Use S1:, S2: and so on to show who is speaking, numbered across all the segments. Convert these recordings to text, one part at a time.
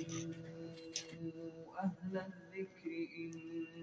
S1: أهل الذكر إن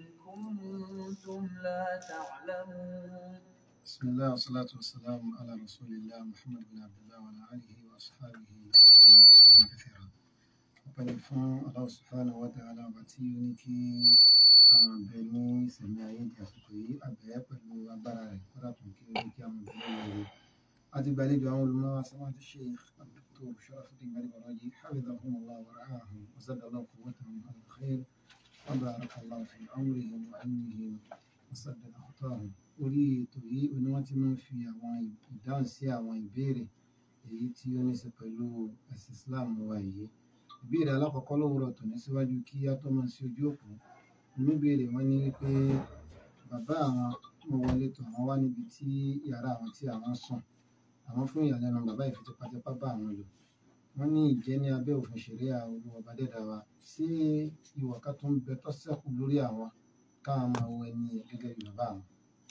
S1: كنتم لا تعلمون
S2: بسم الله والصلاة والسلام على رسول الله محمد بن عبد الله وعلى آله وأصحابه وسلم تسليما كثيرا ọpẹ́ ni fún Allah subhanahu wa ta'ala ọba tí ó ní kí àwọn abẹ ní ìsẹ̀mí ayé di àsìkò yìí abẹ́ pẹ̀lú agbára rẹ̀ kódà tó kí ó ní kí àwọn ìbílẹ̀ yẹn rẹ̀ àti gbàlejò àwọn olùmọ̀ samadu sheikh abdul sharafuddin gbadebo raji hafidhahum allah wa ra'ahum wa zadallahu quwwatahum ala khair wa barakallahu fi amrihim wa ilmihim wa saddada khatahum orí ètò yìí oní wọn ti máa ń fi àwọn ìdáhùn sí àwọn ìbéèrè èyí tí ó ní í ṣe pẹ̀lú ẹ̀sìn islam wa yìí ìbéèrè alákọ̀ọ́kọ́ lówùrọ̀ tòní síwájú kí á tó máa sí ojú òpó oníbèrè wọn ní pé bàbá àwọn mo wọlé tó àwọn wá níbi tí yàrá àwọn tí àwọn sùn àwọn fún ìyàlẹ́nu bàbá yìí fi tipátipá bá àwọn lò wọ́n ní ìjẹ́ ní abẹ́ òfin ṣẹ̀ríà olúwa bá dẹ́dà wa sí ìwà ká tó ń bẹ tó ṣẹ́kù lórí àwọn káwọn máa wọ ẹni yẹn gẹ́gẹ́ bí bàbá àwọn.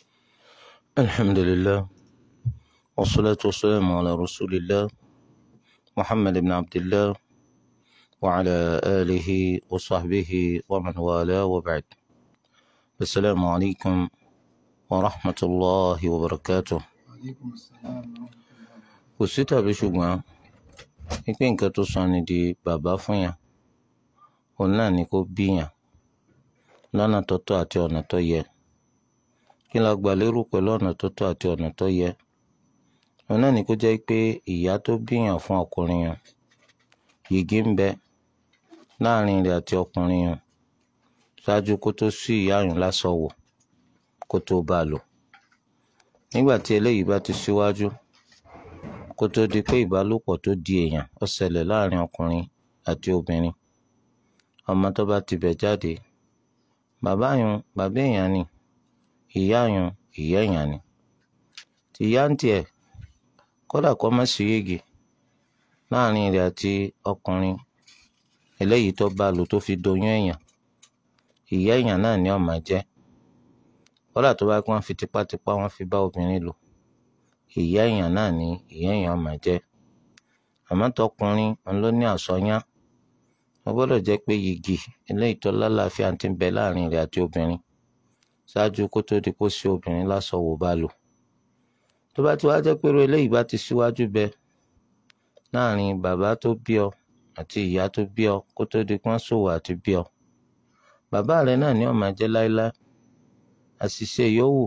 S3: الحمد لله والصلاة والسلام على رسول الله محمد بن عبد الله وعلى آله وصحبه ومن والاه وبعد السلام عليكم ورحمة الله وبركاته
S2: aleykum salaam wa rahmatullahi wa barakatuh.
S3: kò sí tàbí ṣùgbọ́n pípé nǹkan tó sọ ni di bàbá fún yàn òun náà ni kó bí yàn lọ́nà tó tọ́ àti ọ̀nà tó yẹ kí la gbà lérò pẹ̀lú ọ̀nà tó tọ́ àti ọ̀nà tó yẹ òun náà ni kó jẹ́ pé ìyá tó bí yàn fún ọkùnrin yàn yìgì ń bẹ láàrin rẹ̀ àti ọkùnrin yàn ṣáájú kó tó sí ìyá yàn lásán wò kó tó bá a lò nígbà tí eléyìí bá ti síwájú kó tó di pé ìbálòpọ̀ tó di èèyàn ó ṣẹlẹ̀ láàrin ọkùnrin àti obìnrin ọmọ tó bá ti bẹ̀ jáde bàbá yun bàbá èèyàn ni ìyá yun ìyá èèyàn ni tìyá ń tiẹ̀ kódà kó má sí yégi láàrin rẹ̀ àti ọkùnrin eléyìí tó bá lò tó fi doyún èèyàn ìyá èèyàn náà ni ó máa jẹ́ kódà tó bá pé wọ́n fi tipátipá wọ́n fi bá obìnrin lò ìyá èèyàn náà ni ìyá èèyàn máa jẹ́ àmọ́ tọkùnrin òun ló ní àsọyán wọ́n gbọ́dọ̀ jẹ́ pé yìgì eléyìí tó lálàáfíà ti ń bẹ láàrin rẹ̀ àti obìnrin ṣáájú kó tó di kó sí obìnrin lásán wò bá lò tó bá ti wá jẹ́ pé irú eléyìí bá ti síwájú bẹ láàrin bàbá tó bí ọ àti ìyá tó bí ọ kó tó di pọ́n ṣòwò àti bí ọ bàbá rẹ náà ni ó máa jẹ́ láéláé àṣìṣe yòówù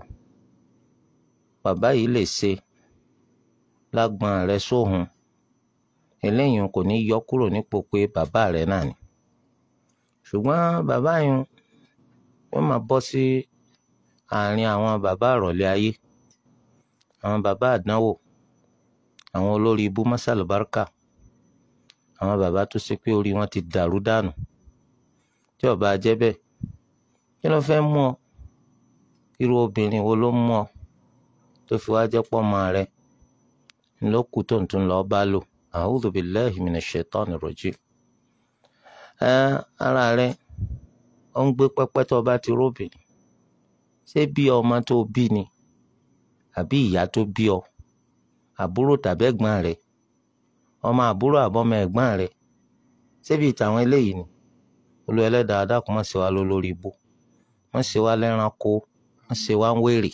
S3: bàbá yìí lè ṣe lágbọn rẹ sóhun eléyìí kò ní yọ kúrò nípò pé bàbá rẹ náà ni ṣùgbọ́n bàbá yìí wọ́n máa bọ́ sí àárín àwọn bàbá àrọ̀lẹ́ ayé àwọn bàbá àdánwò àwọn olórí ibú mọ́sálùbáríkà àwọn bàbá tó ṣe pé orí wọn ti dàrú dànù tí ó bá jẹ́ bẹ́ẹ̀ kí ló fẹ́ mú ọ irú obìnrin wo ló mú ọ tó fi wá jẹ́ pọ́ ọmọ rẹ ló kù tó ń tún lọ́ọ́ bá lò a'udhu billahi minash shaitani rajim. ẹ ara rẹ ó ń gbé pẹ́pẹ́ tó o bá ti róbìnrin ṣé bí ọmọ tó o bí ni àbí ìyá tó bí ọ àbúrò tàbí ẹ̀gbọ́n rẹ ọmọ àbúrò àbọ́mọ ẹ̀gbọ́n rẹ ṣébi ìtàwọn eléyìí ni olú ẹlẹ́dàá dákun má ṣe wá lólórí ibú má ṣe wá lẹ́ranko má ṣe wá ń wèrè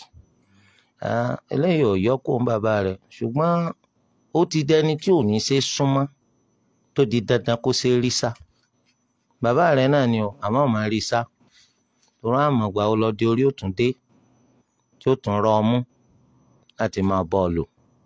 S3: eléyìí ò yọ kó ń bàbá rẹ̀ ṣùgbọ́n ó ti dẹni tí ò ní ṣe súnmọ́ tó di dandan kó ṣe rí sá bàbá rẹ̀ náà ni o àmọ́ ò máa rí sá torí àmọ̀gbà ọlọ́dẹ orí òtún dé tí ó tún rọ ọmú láti máa bọ́ ọ lò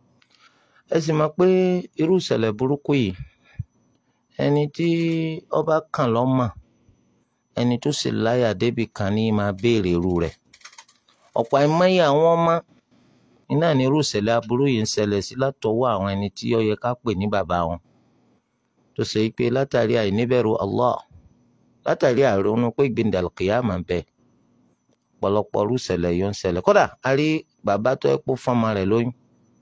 S3: ẹ sì mọ̀ pé irú ìṣẹ̀lẹ̀ burúkú yìí ẹni tí ọba kàn lọ́mọ ẹni tó sì láyà débì kan ní máa béèrè irú rẹ̀ ọ̀pọ̀ àìmọye àwọn ọmọ iná ní irú ìṣẹ̀lẹ̀ aburú yìí ń ṣẹlẹ̀ sí látọwọ́ àwọn ẹni tí ó yẹ ká pè ní bàbá wọn tó ṣe pé látàrí àìníbẹ̀rù Allah látàrí àìrónú pé gbẹ̀ndàlùkìyàmà ń bẹ ọ̀pọ̀lọpọ̀ irú ìṣẹ̀lẹ̀ yìí ń ṣẹlẹ̀ kódà a rí bàbá tó ẹ pọ̀ fọ́mọ rẹ̀ lóyún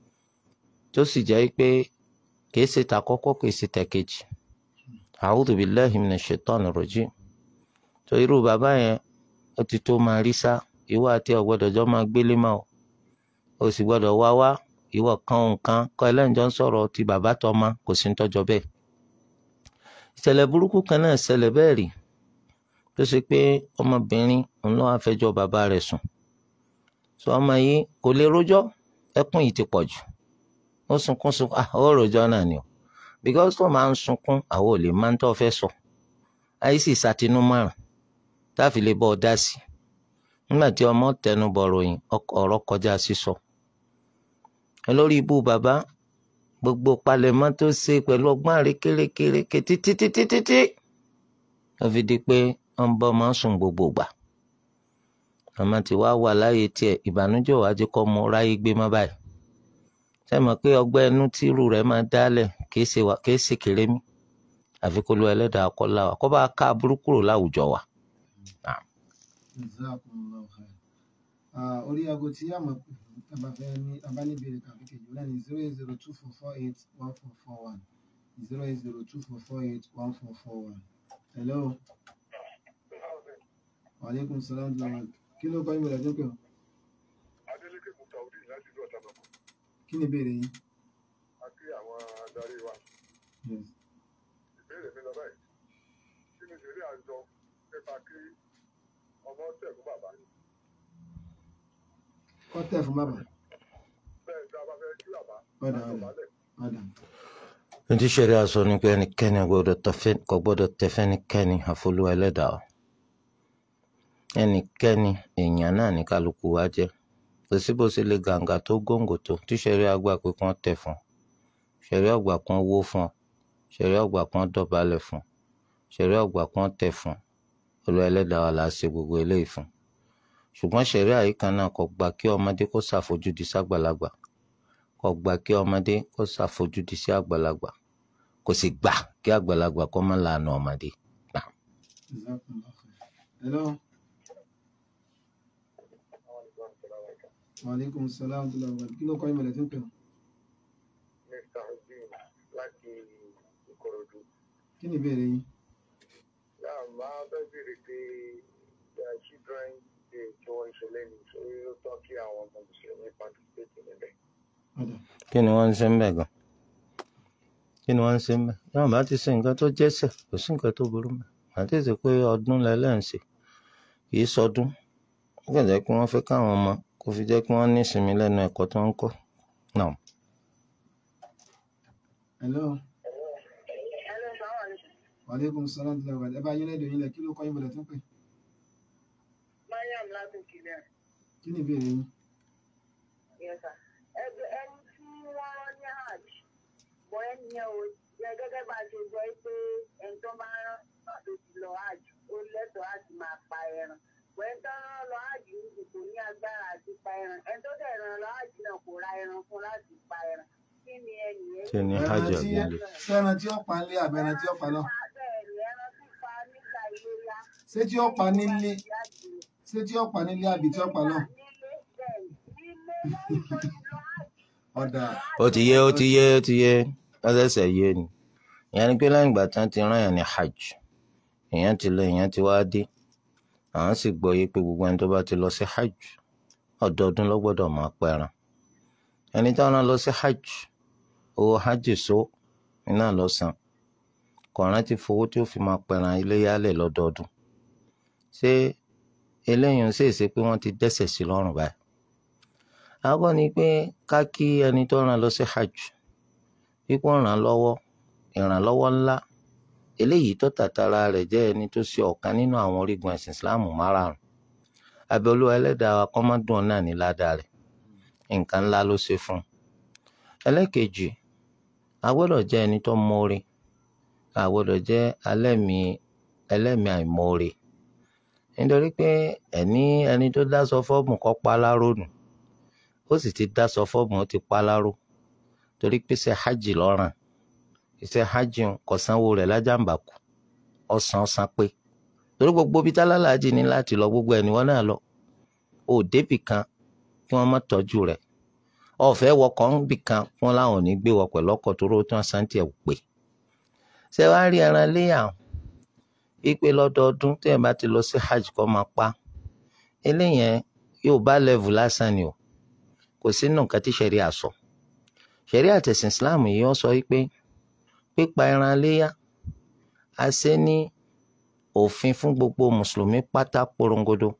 S3: tó sì jẹ́ pé kìí ṣe tàkọ́kọ́ kìí ṣe tẹ̀kejì a'udhu billahi minash shaitani rajim tó irú bàbá yẹn ó ti tó máa rí sá ìwọ àti ọ̀gbọ́dọ̀ jọ máa gbélé mọ́ o o sì gbọ́dọ̀ wá wá ìwọ kan nǹkan kọ́ ẹlẹ́njọ́ ń sọ̀rọ̀ ti bàbá tọ́mọ kò sí ń tọ́jọ́ bẹ́ẹ̀ ìṣẹ̀lẹ̀ burúkú kan náà ṣẹlẹ̀ bẹ́ẹ̀ rí tó ṣe pé ọmọbìnrin òun ló wá fẹjọ́ bàbá rẹ̀ sùn sọ ọmọ yìí kò lè rójọ́ ẹkún yìí ti pọ̀ jù ó sunkún sunkún ah ó rojọ́ náà ni o because tó máa ń sunkún àwọn ò lè máa ń tọ́ fẹ́ sọ àìsí ìsatinú márùn táàfin lè bọ́ ọ dá sí nígbà tí ọmọ tẹnu bọ̀ ròyìn ọ̀rọ̀ kọjá sísọ olórí ibú bàbá gbogbo palẹ̀mọ́ tó ṣe pẹ̀lú ọgbọ́n àrékérekèrèké títí títí títí ó fi di pé wọ́n bọ́ máa ń sùn gbogbo gbà àmọ́ tí wàá wà láàyè tiẹ̀ ìbànújẹ́ ò wá jẹ́ kó mọ ráyé gbé mọ́ báyìí ṣe mọ̀ pé ọgbẹ́ inú tírú rẹ̀ máa dálẹ̀ kìí ṣe wà kìí ṣe kéré mi àfi kó lu ẹlẹ́dàá akọ́lá wa kó bá ká aburú kúrò láwùjọ wa.
S2: Jazakumullahu khair. Ah, orí aago tí a mọ̀ pé tàbá fẹ́ ní abá ní ìbéèrè kàbí kejì náà ní zero eight zero two four four eight one four four one zero eight zero two four four eight one four four one. Hello. Waaleykum salaam wa rahmatulah. Kí ló kọ́ ìmọ̀lẹ̀ tó pè ọ́?
S4: Adélékè Mutaudi láti ìlú Ọ̀tàbà
S2: Kí ni ìbéèrè yín?
S4: àti àwọn adarí wa.
S2: Yes.
S4: Ìbéèrè mi lọ báyìí. Kí ni ìṣeré àjọ nípa kí ọmọ tẹ̀ fún bàbá?
S2: Kọ́ tẹ̀ fún bàbá.
S4: Bẹ́ẹ̀ tí a bá fẹ́ kí bàbá
S2: Ọ̀dà
S4: láti
S2: ọ̀dà
S4: ọ̀bálẹ̀.
S2: ọ̀dà.
S3: ní tí sẹ́rí aṣọ ni pé ẹnikẹ́ni kò gbọ́dọ̀ tẹ fẹ́nikẹ́ni àfolúwa ẹlẹ́dàá o. ẹnikẹ́ni èèyàn náà ní kálukú wa jẹ́ kò sí bó ṣe lè gàǹgà tó góńgò tó tí sẹ́rí àgbà pé kí wọ́n tẹ̀ fún un sẹ́rí ọgbà kan wó fún ọ sẹ́rí ọgbà kan dọ̀bálẹ̀ fún sẹ́rí ọgbà kan tẹ̀ fún olú ẹlẹ́dàá wa là á ṣe gbogbo eléyìí fún ṣùgbọ́n sẹ́rí àyíká náà kò gbà kí ọmọdé kó ṣàfojúdi ságbàlagbà kò gbà kí ọmọdé kó ṣàfojúdi sí àgbàlagbà kò sì gbà kí àgbàlagbà kó má lànà ọmọdé.
S2: Jazakumullahu khair. Hello. Waaleykum salaam wa rahmatulah. Kí ló kọ́ ìmọ̀lẹ̀ tó pè ọ́?
S4: Mr. Hussein láti Ìkòròdú.
S2: Kí ni ìbéèrè yín?
S4: Náà máa fẹ́ béèrè pé uh, children day tí wọ́n ń ṣe lẹ́nu ṣé ó tọ́ kí àwọn ọmọ mùsùlùmí participate níbẹ̀.
S2: Ọ̀dà.
S3: kí ni wọ́n ń ṣe ń bẹ̀ gan kí ni wọ́n ń ṣe ń bẹ̀ yóò bá ti ṣe nǹkan tó jẹ́sẹ̀ kò sí nǹkan tó burú mọ́ àti ṣe pé ọdún lẹ́lẹ́ǹsì kì í sọdún ó kàn jẹ́ pé wọ́n fẹ́ káwọn ọmọ kó fi jẹ́ pé wọ́n ní ìsinmi lẹ́nu ẹ̀kọ́ tó ń kọ́ náà.
S2: Hello. Waaleykum salaam wa rahmatulah. Ẹ bá yín lẹ́dọ̀ yín lẹ̀ kí ló kọ́ ìmọ̀lẹ̀ tó pè?
S5: Mariam láti Kìlẹ̀.
S2: Kí ni ìbéèrè yín?
S5: Yes, sir. Ẹgbẹ́ ẹni tí wọ́n rán ní hajj, bọ̀ ẹni yẹn o, yẹ gẹ́gẹ́ bá a ṣe gbọ́ pé ẹni tó máa rán náà tó ti lọ hajj, ó lẹ́tọ̀ọ́ láti máa pa ẹran. Bọ̀ ẹni tó rán lọ hajj níbi kò ní agbára àti pa ẹran. Ẹni tó dẹ̀ rán lọ hajj náà kò ra ẹran fún láti pa ẹran. Kí ni ẹni yẹn?
S3: kí ni hajj
S2: Ẹran tí
S3: àgbélé
S2: ṣé ẹran tí ó pa nílé àbí ẹran tí ó pa náà?
S5: Bẹ́ẹ̀ni, ẹran pípa nígbà iléyá.
S2: Ṣé tí ó pa nílé? Ṣé tí ó pa nílé àbí tí ó pa náà?
S5: Nílé bẹ́ẹ̀ nílé lẹ́yìn tó ti lọ hajj.
S2: Ọ̀dà.
S3: ó ti yé ó ti yé ó ti yé lọ́sẹ̀sẹ̀ yé ni ìyẹn ni pé lẹ́yìn ìgbà tán ti rán yàn ní hajj èèyàn ti lọ èèyàn ti wá dé àwọn sì gbọ́ yé pé gbogbo ẹni tó bá ti lọ sí hajj ọdọọdún ló gbọ́dọ̀ máa pẹran ẹni tó rán lọ sí hajj owó hajj so iná lọ san kò rántí fowó tí ó fi máa pẹran iléyàlẹ̀ lọ́dọọdún ṣé eléyìí ń ṣèṣe pé wọ́n ti dẹ́ṣẹ̀ sí lọ́rùn báyìí àkọ́kọ́ ni pé ká kí ẹni tó rán lọ sí hajj wípé ràn án lọ́wọ́ ìrànlọ́wọ́ ńlá eléyìí tó tàtàrà rẹ̀ jẹ́ ẹni tó ṣe ọ̀kan nínú àwọn orígun ẹ̀sìn ìsìláàmù márààrún abẹ́ olúwa ẹlẹ́dàá wa kọ́ mọ́ dùn náà ní ládàá rẹ̀ nǹkan ńlá ló ṣe fún un ẹlẹ́kejì a gbọ́dọ̀ jẹ́ ẹni tó mọ́re a gbọ́dọ̀ jẹ́ alẹ́mìí ẹlẹ́mìí àìmọ́re nítorí pé ẹni ẹni tó dá sọ fọ́ọ̀mù kọ́ pa láró nù ó sì ti dá sọ fọ́ọ̀mù ó ti pa láró torí pé ṣe hajj lọ́ràn iṣẹ́ hajj ń kò sanwó rẹ̀ lájàmbákù ọ̀sán ọ̀sán pé torí gbogbo bíi tálálàájì ní láti lọ gbogbo ẹni wọn náà lọ ò débì kan kí wọ́n má tọ́jú rẹ̀ ọ̀fẹ́ wọkọ̀ ń bì kan kí wọ́n láwọn ò ní gbé wọ pẹ̀lú ọkọ̀ tó ró tán sáńtì ẹ̀ pé ṣé wàá rí ẹran léyà ipe lọ́dọọdún tí ẹ̀ bá ti lọ sí hajj kó máa pa eléyẹn yóò bá level lásán ni o kò sínú nǹkan tí ṣẹ̀rí àsọ ṣẹ̀rí àtẹ̀sìn islam yìí wọ́n sọ wípé pípa ẹran léyà a ṣe ní òfin fún gbogbo mùsùlùmí pátá porongodo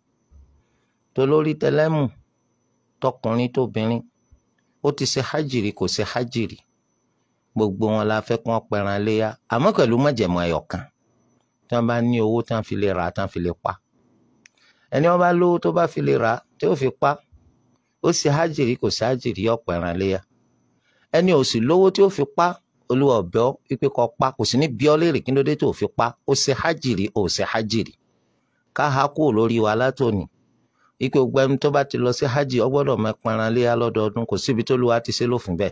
S3: tó lórí tẹlẹ́mù tọkùnrin tóbìnrin ó ti ṣe hajiri kò ṣe hajiri gbogbo wọn la fẹ́ kí wọ́n pẹran léyà àmọ́ pẹ̀lú májẹ̀mú ẹyọ kan tí wọ́n bá ní owó tí wọ́n fi lè rà tí wọ́n fi lè pa ẹni wọ́n bá lówó tó bá fi lè rà tí ó fi pa ó ṣe hajiri kò ṣe hajiri yọ pẹran léyà ẹni ò sì lówó tí ó fi pa olúwa ọbẹ ọ wípé kó pa kò sí ní bí ọ léèrè kí ló dé tó fi pa ó ṣe hajiri ó ṣe hajiri ká ha kúrò lórí wa látòní wípé gbogbo ẹni tó bá ti lọ sí hajj ọ gbọ́dọ̀ máa pẹran léyà lọ́dọọdún kò síbi tó lùwà ti ṣe lófin bẹ́ẹ̀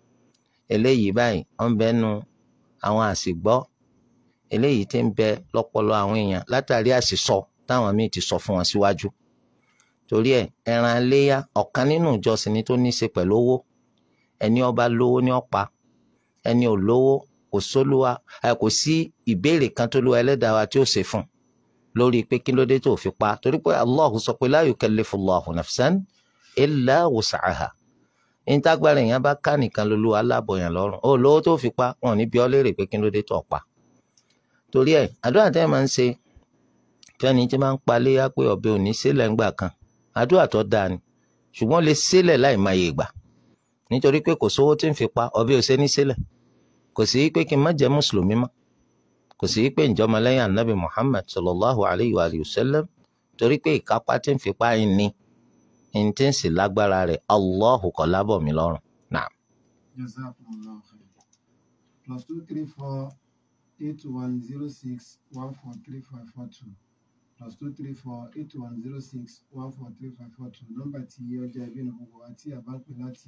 S3: eléyìí báyìí wọn bẹ nu àwọn àsìgbọ́ eléyìí tí ń bẹ lọ́pọlọ àwọn èèyàn látàrí àsìsọ táwọn míì ti sọ fún wọn síwájú torí ẹ ẹran léyà ọ̀kan nínú ìjọsìn ni tó ní í ṣe pẹ̀lú owó ẹni ó bá lówó ní ó pa ẹni ò lówó kò sólúwa ẹ kò sí ìbéèrè kan tó lúwa ẹlẹ́dàá wa tí ó ṣe fún lórí pé kí ló dé tó fi pa torí pé Allahu sọ pé la yukallifullahu nafsan illa wus'aha ìtagbára èèyàn bá ká nìkan lolúwa alábọ̀yàn lọ́rùn ó lówó tó fi pa wọn ò ní bí ọ léèrè pé kí ló dé tó pa torí ẹ àdúrà tẹ́ ẹ máa ń ṣe fẹ́ni tí máa ń pa léyà pé ọ̀bẹ ò ní sílẹ̀ ńgbà kan àdúrà tó dáa ni ṣùgbọ́n lè sílẹ̀ láì máa yè gbà nítorí pé kò sówó tí ń fi pa ọ̀bẹ ò ṣe ní sílẹ̀ kò sí pé kí n má jẹ́ mùsùlùmí mọ́ kò sí pé ìjọba lẹ́yìn anabi muhammad sallallahu alayhi wa sallam torí pé ìkápá tí ń fi pa ẹ̀ ní ní tí ń sì lágbára rẹ̀ allahu kò lábọ̀ mi lọ́rùn náà.
S2: Jazakumullahu khair. Plus two three four eight one zero six one four three five four two. Plus two three four eight one zero six one four three five four two. Nọ́mbà tí ọjà ìbí ní gbogbo wa tí a bá ń pè láti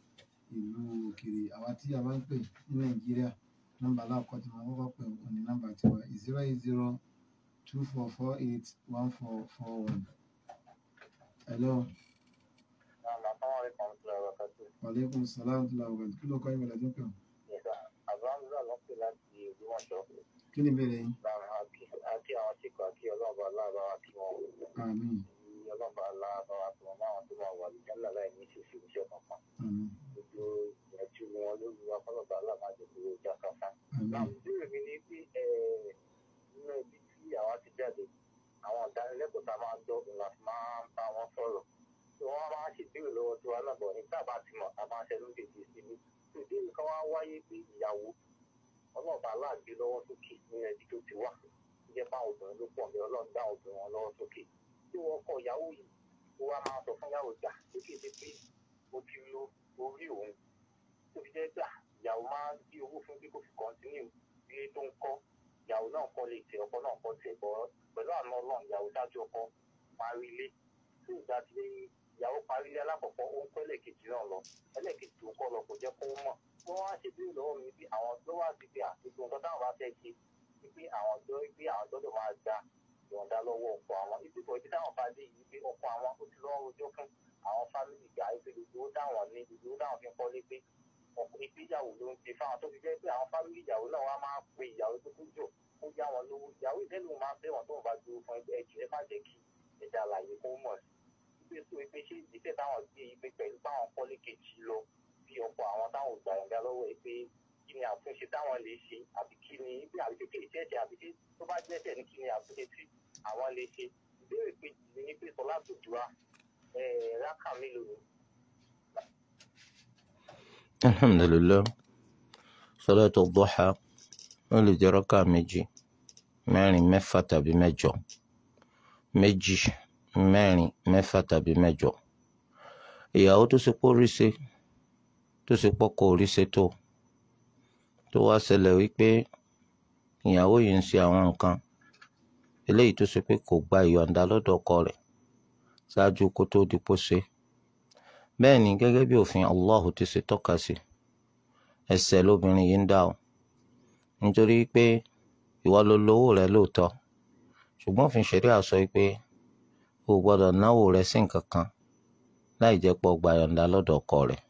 S2: ìlú òkèèrè àwa tí a bá ń pè ní Nàìjíríà. Nọ́mbà aláàkọ́ tí wọ́n kọ́kọ́ pè wọ́n ní nọ́mbà tiwa zero eight zero two four four eight one four four one. Hello. Wàlékún sàlámù tó làwọn ọ̀gbìn. Kí ló kọ́ ìwé lẹ́jọ́ pé o? Kí ni ìbéèrè yín?
S4: àti àwọn tí kò àti ọlọ́ọ̀bà aláàbá wa kí wọ́n
S2: Àmín.
S4: ọlọ́ọ̀bà aláàbá wa kí wọ́n máwọn tó máa wà ní jálà láì ní ṣèṣe iṣẹ́ kankan
S2: Àmín.
S4: gbogbo ìyànjú wọn lórí wa kọ́lọ́ọ̀bà aláàbá jẹ́ kó já káfá. náà
S2: Àmín.
S4: ìbéèrè mi ni pé nínú ibi tí àwa ti jáde àwọn ìdánilẹ́kọ̀ọ́ tá a máa gbọ́ òun láti máa ń bá wọn sọ̀rọ̀ tí wọ́n máa ń ṣèbéèrè lọ́wọ́ tí wọ́n lábọ̀ ní tábà ti mọ̀ a máa ń ṣẹlú dèjì sí mi tí ìbéèrè kan wá wáyé pé ìyàwó ọlọ́ọ̀bà aláàgbé lọ́wọ́ sókè nínú ẹbí tó ti wà jẹ́ fáwọn obìnrin ló pọ̀ ní ọlọ́run dá obìnrin wọn lọ́wọ́ sókè tí wọ́n kọ ìyàwó yìí ó wá máa sọ fún ìyàwó gbà sókè dé pé ó ti lo orí òun tó fi jẹ́ gbà ìyàwó máa ń gbé owó fún bí kò fi kọ́ntínú ilé tó ń kọ́ ìyàwó náà kọ́ lè tẹ ọkọ náà kọ́ tẹ̀ bọ́ pẹ̀lú àná ọlọ́run ìyàwó dájú ọkọ parí ilé tí ìgbà tí ìyàwó parí ilé alákọ̀ọ́kọ́ ó ń kọ́ ẹlẹ́ẹ̀kejì náà lọ ẹlẹ́ẹ̀kejì tó ń kọ́ lọ kò jẹ́ kó mọ̀ wọ́n wá ṣe bí lọ́wọ́ mi bí àwọn tó wá sí pé àtúntò nǹkan táwọn bá fẹ́ ṣe wípé àwọn tó wípé àwọn gbọ́dọ̀ máa gba ìyọ̀ǹda lọ́wọ́ ọkọ àwọn ibi kan ibi táwọn bá dé yìí pé ọkọ àwọn ó ti lọ́wọ́ rojọ́ fún àwọn fámìlì gbà wípé gbogbo ó dáwọn ní gbogbo ó dáwọn fi ń kọ́lé pé ọkùnrin ìgbéyàwó ló ń ṣe fáwọn tó fi jẹ́ pé àwọn fámìlì ìyàwó náà wá máa pe ìyàwó tó kú jò ó yá wọn lówó ìyàwó ìdẹ́lu máa ń bẹ̀wọ̀n tó ń bá dúró fún ẹgbẹ́ ẹ̀jẹ̀ ẹ má jẹ́ kí ẹ̀dá àlàyé kó mọ̀ sí pé tó pé ṣé ìgbésẹ̀ táwọn gbé yìí pé pẹ̀lú báwọn kọ́lé kejì lọ bí ọkọ̀ àwọn táwọn ò gbà yọ̀ǹda lọ́wọ́ ẹ pé kí ni àtúnṣe táwọn lè ṣe àbí kí ni bí àbí kékeré ìṣẹ̀ṣẹ̀ àbí tí tó bá jẹ́ṣẹ̀ ní kí ni àtúnṣe tí àwọn lè ṣe ìbéèrè kejì ni pé sọlá tó dùá rákà mélòó ni
S3: alhamdulilayi salatu duha wọn lè jẹ rákà méjì mẹ́rin mẹ́fà tàbí mẹ́jọ méjì mẹ́rin mẹ́fà tàbí mẹ́jọ ìyàwó tó ṣe pọ̀ rí ṣe tó ṣe pọ̀ kò rí ṣe tó tó wá ṣẹlẹ̀ wípé ìyàwó yìí ń ṣe àwọn nǹkan eléyìí tó ṣe pé kò gba ìyọ̀ǹda lọ́dọ̀ ọkọ rẹ̀ ṣáájú kó tó di pò ṣe bẹ́ẹ̀ ni gẹ́gẹ́ bí òfin Allahu ti ṣe tọ́ka sí ẹ̀ṣẹ̀ lóbìnrin yìí ń dá o nítorí pé ìwọ ló lówó rẹ lóòótọ́ ṣùgbọ́n òfin ṣẹ̀ríà sọ pé o ò gbọ́dọ̀ náwó rẹ sí nǹkan kan láì jẹ́ pọ̀ gba ìyọ̀ǹda lọ́dọ̀ ọkọ rẹ̀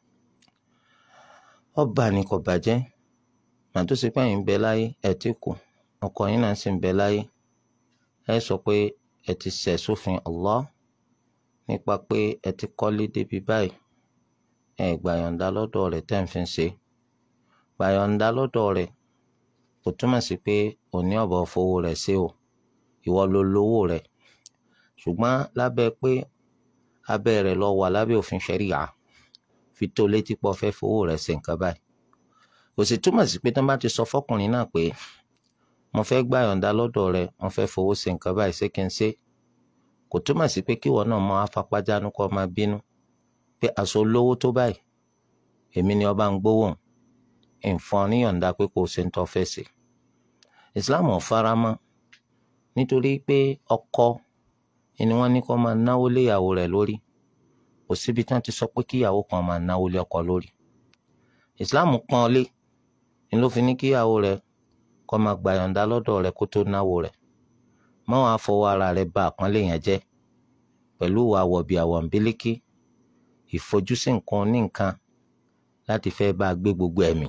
S3: ọba ni kò bàjẹ́ màá tó ṣe pé ẹ̀yin ń bẹ láyé ẹ̀ ti kù ọkọ yín náà sì ń bẹ láyé ẹ sọ pé ẹ ti ṣẹ̀ sófin Allah nípa pé ẹ ti kọ́lé débi báyìí ẹ gbàyọ̀ǹda lọ́dọ̀ rẹ̀ tẹ́ ń fi ṣe gbàyọ̀ǹda lọ́dọ̀ rẹ̀ kò túmọ̀ sí pé ò òní ọ̀bọ̀ fowó rẹ̀ ṣe o ìwọ ló lówó rẹ̀ ṣùgbọ́n lábẹ́ pé abẹ́ rẹ̀ lọ wà lábẹ́ òfin ṣẹ̀ríà fi tó létí pọ̀ fẹ́ fowó rẹ̀ ṣe nǹkan báyìí kò sì túmọ̀ sí pé tí wọ́n bá ti sọ fọkùnrin náà pé mo fẹ́ gbà yọ̀ǹda lọ́dọ̀ rẹ̀ mo fẹ́ fowó ṣe nǹkan báyìí ṣé kí n ṣe kò túmọ̀ sí pé kíwọ náà máa fapájánu kọ́ máa bínú pé aṣọ olówó tó báyìí èmi ni ọba ń gbówó nǹkan níyọ̀ǹda pé kò ṣe ń tọ́ fẹ́ ṣe Islam ò fara mọ́ nítorí pé ọkọ ni wọ́n ní kó máa náwó lé ìyàwó rẹ̀ lórí kò síbi tí wọ́n ti sọ pé kíyàwó kan máa náwó lé ọkọ lórí Islam pọ́n lé ni ló fi ní kíyàwó rẹ̀ kó máa gbà yọ̀ǹda lọ́dọ̀ rẹ̀ kó tó náwó rẹ̀ mọ́ wàá fọwọ́ ara rẹ̀ bà àpọ́nlé yẹn jẹ́ pẹ̀lú ìwà wọ̀bì àwọ̀nbílíkì ìfojúsí nǹkan ní nǹkan láti fẹ́ bá a gbé gbogbo ẹ̀mí.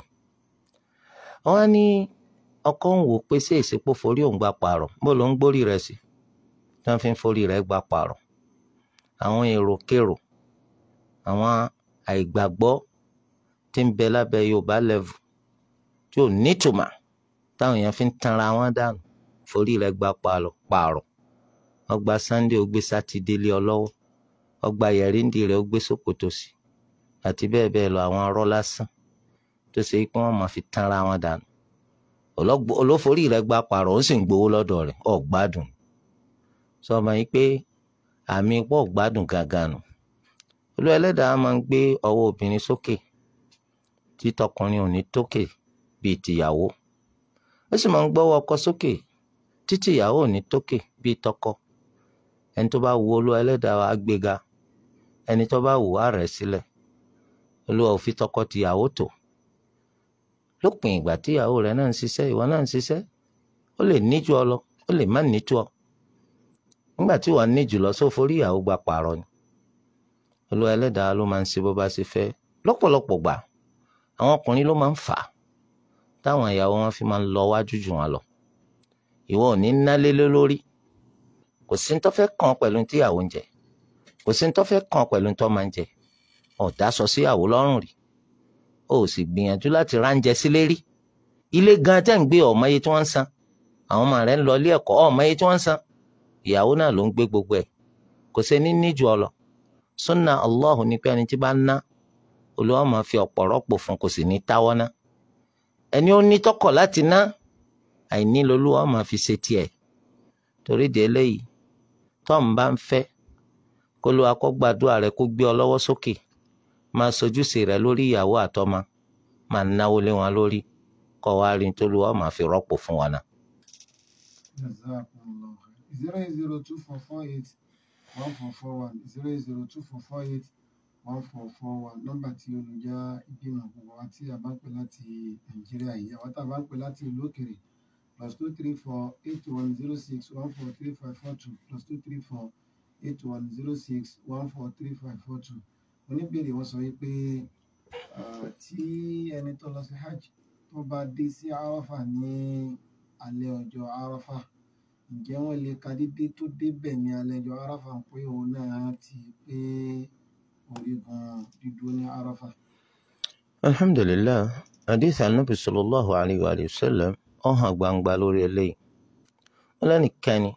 S3: wọ́n ní ọkọ ń wò pé ṣé ìsìnkú forí òun gba pààrọ̀ bó ló ń gbórí rẹ̀ sí tí wọ́n fi ń forí rẹ̀ gba pààrọ̀. àwọn èròkèrò àwọn àìgbàgbọ́ tí ń bẹ lábẹ́ Yorùbá level tí ò nítumọ̀ táwọn èèyàn fi ń tanra wọn dànù forí rẹ̀ gba pààrọ̀ ọgbà Sunday ó gbé sátidé lé ọ lọ́wọ́ ọgbà yẹ̀rìndì rẹ̀ ó gbé ṣòkòtò sí àti bẹ́ẹ̀ bẹ́ẹ̀ lọ àwọn arọ́ lásán tó ṣe pé wọ́n máa fi tanra wọn dànù olóforí rẹ̀ gba pààrọ̀ ó sì ń gbowó lọ́dọ̀ rẹ̀ ọ̀ gbádùn sọ ma yìí pé àmì pọ̀ gbádùn gangan nù olú ẹlẹ́dàá máa ń gbé ọwọ́ obìnrin sókè tí tọkùnrin ò ní tókè bíi tìyàwó ó sì máa ń gbọ́wọ́ ọkọ sókè títí ìyàwó ò ní tókè bíi tọkọ ẹni tó bá wu olú ẹlẹ́dàá wa gbéga ẹni tó bá wù á rẹ̀ sílẹ̀ olúwa ò fi tọkọ tìyàwó tó lópin ìgbà tíyàwó rẹ̀ náà ń ṣiṣẹ́ ìwọ náà ń ṣiṣẹ́ ó lè níjú ọ lọ ó lè má níjú ọ nígbà tí wọ́n ní jùlọ só forí ìyàwó gba pààrọ̀ ni olúwa ẹlẹ́dàá ló máa ń ṣe bó bá ṣe fẹ́ lọ́pọ̀lọpọ̀ gbà àwọn ọkùnrin ló máa ń fà á táwọn ìyàwó wọn fi máa ń lọ wájú jù wọn lọ ìwọ ò ní nálé lórí kò sí ní tó fẹ́ kàn pẹ̀lú tíyàwó ń jẹ kò sí ní tó fẹ́ kàn pẹ̀lú tó máa ń jẹ ọ̀dà sọ síyàwó lọ́rùn rí o ò sì gbìyànjú láti ránjẹ sílé rí ilé gan tẹ́ ń gbé ọmọ iye tí wọ́n ń san àwọn ọmọ rẹ̀ ń lọ ilé ẹ̀kọ́ ọmọ iye tí wọ́n ń san ìyàwó náà ló ń gbé gbogbo ẹ̀ kò sí ní níjù ọ lọ sunna allah ní pé ẹni tí bá ń ná olúwa máa fi ọ̀pọ̀ rọ́pò fún kò sì ní táwọ́ ná ẹni ó ní tọkọ̀ láti ná àìní lolúwa máa fi ṣe tiẹ̀ torí de eléyìí tọ́m bá ń fẹ́ kó ló akọ́gbàdúrà rẹ kó gbé ọ lọ́wọ́ sókè máa sojúṣe rẹ lórí ìyàwó àtọmọ máa náwó lé wọn lórí kọ́ wa rí tó lọ́wọ́ máa fi rọ́pò fún wa náà.
S2: Jazakumullahu khair. zero eight zero two four four eight one four four one zero eight zero two four four eight one four four one nọ́mbà tí olùjá ìbínú gbogbo wa tí a bá ń pè láti nàìjíríà yìí àwọn tá a bá ń pè láti ìlú òkèrè plus two three four eight one zero six one four three five four two plus two three four eight one zero six one four three five four two oníbèrè wọn sọ wípé ah, tí ẹni tó lọ sí hajj tó bá dé sí arafa ní alẹ́ ọjọ́ arafa ǹjẹ́ wọ́n lè ka dídé tó débẹ̀ ní alẹ́ ọjọ́ arafa ń pé òun náà ti pé orígun dídúró ní arafa.
S3: alhamdulilayi hadith anabi sallallahu alayhi wa sallam ó hàn gbangba lórí eléyìí wọn lẹ́nìkẹ́ni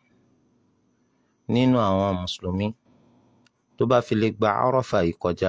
S3: nínú àwọn mùsùlùmí tó bá fi lè gba arafa yìí kọjá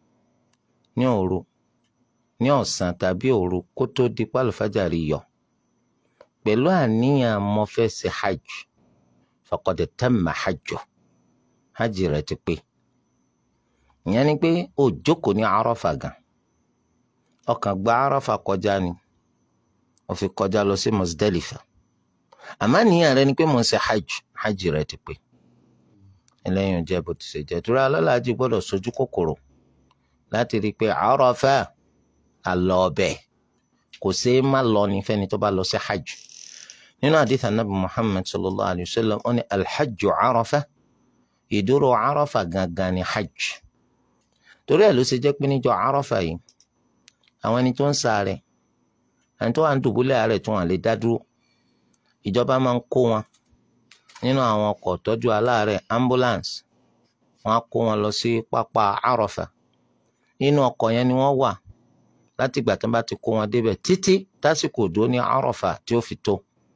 S3: ní òru ní ọ̀sán tàbí òru kó tó di pálífàjárì yọ pẹ̀lú àníyàn mo fẹ́ ṣe hajj faqad tamma hajju hajj rẹ̀ ti pé ìyẹn ni pé ó jókòó ní arafa gan ọkàn gba arafa kọjá ni ó fi kọjá lọ sí Muzdalifa àmọ́ àníyàn rẹ̀ ni pé mo ń ṣe hajj hajj rẹ̀ ti pé ẹlẹ́yìn jẹ́ bó ti ṣe jẹ́ torí alálàájì gbọ́dọ̀ sojú kòkòrò láti rí i pé Àrafà àlọ́ ọbẹ̀ kò ṣeé má lọ ní fẹ́ni tó bá lọ sí hajj nínú àdìsá nàbì Muhammad sallallahu alayhi wa sallam ó ní alhajju Àrafà ìdúró Àrafà gangan ní hajj torí ẹ̀ ló ṣe jẹ́ pé níjọ́ Àrafà yìí àwọn ẹni tó ń ṣàárẹ̀ ẹni tó wà ń dùbúlẹ̀ àárẹ̀ tó wọ́n lè dá dúró ìjọba máa ń kó wọn nínú àwọn ọkọ̀ tọ́jú aláàárẹ̀ ambulance wọ́n á kó wọn lọ sí pápá Àrafà nínú ọkọ̀ yẹn ni wọ́n wà láti ìgbà tó bá ti kó wọn débẹ̀ títí tásìkò òdó ní Àrafà tí ó fi tó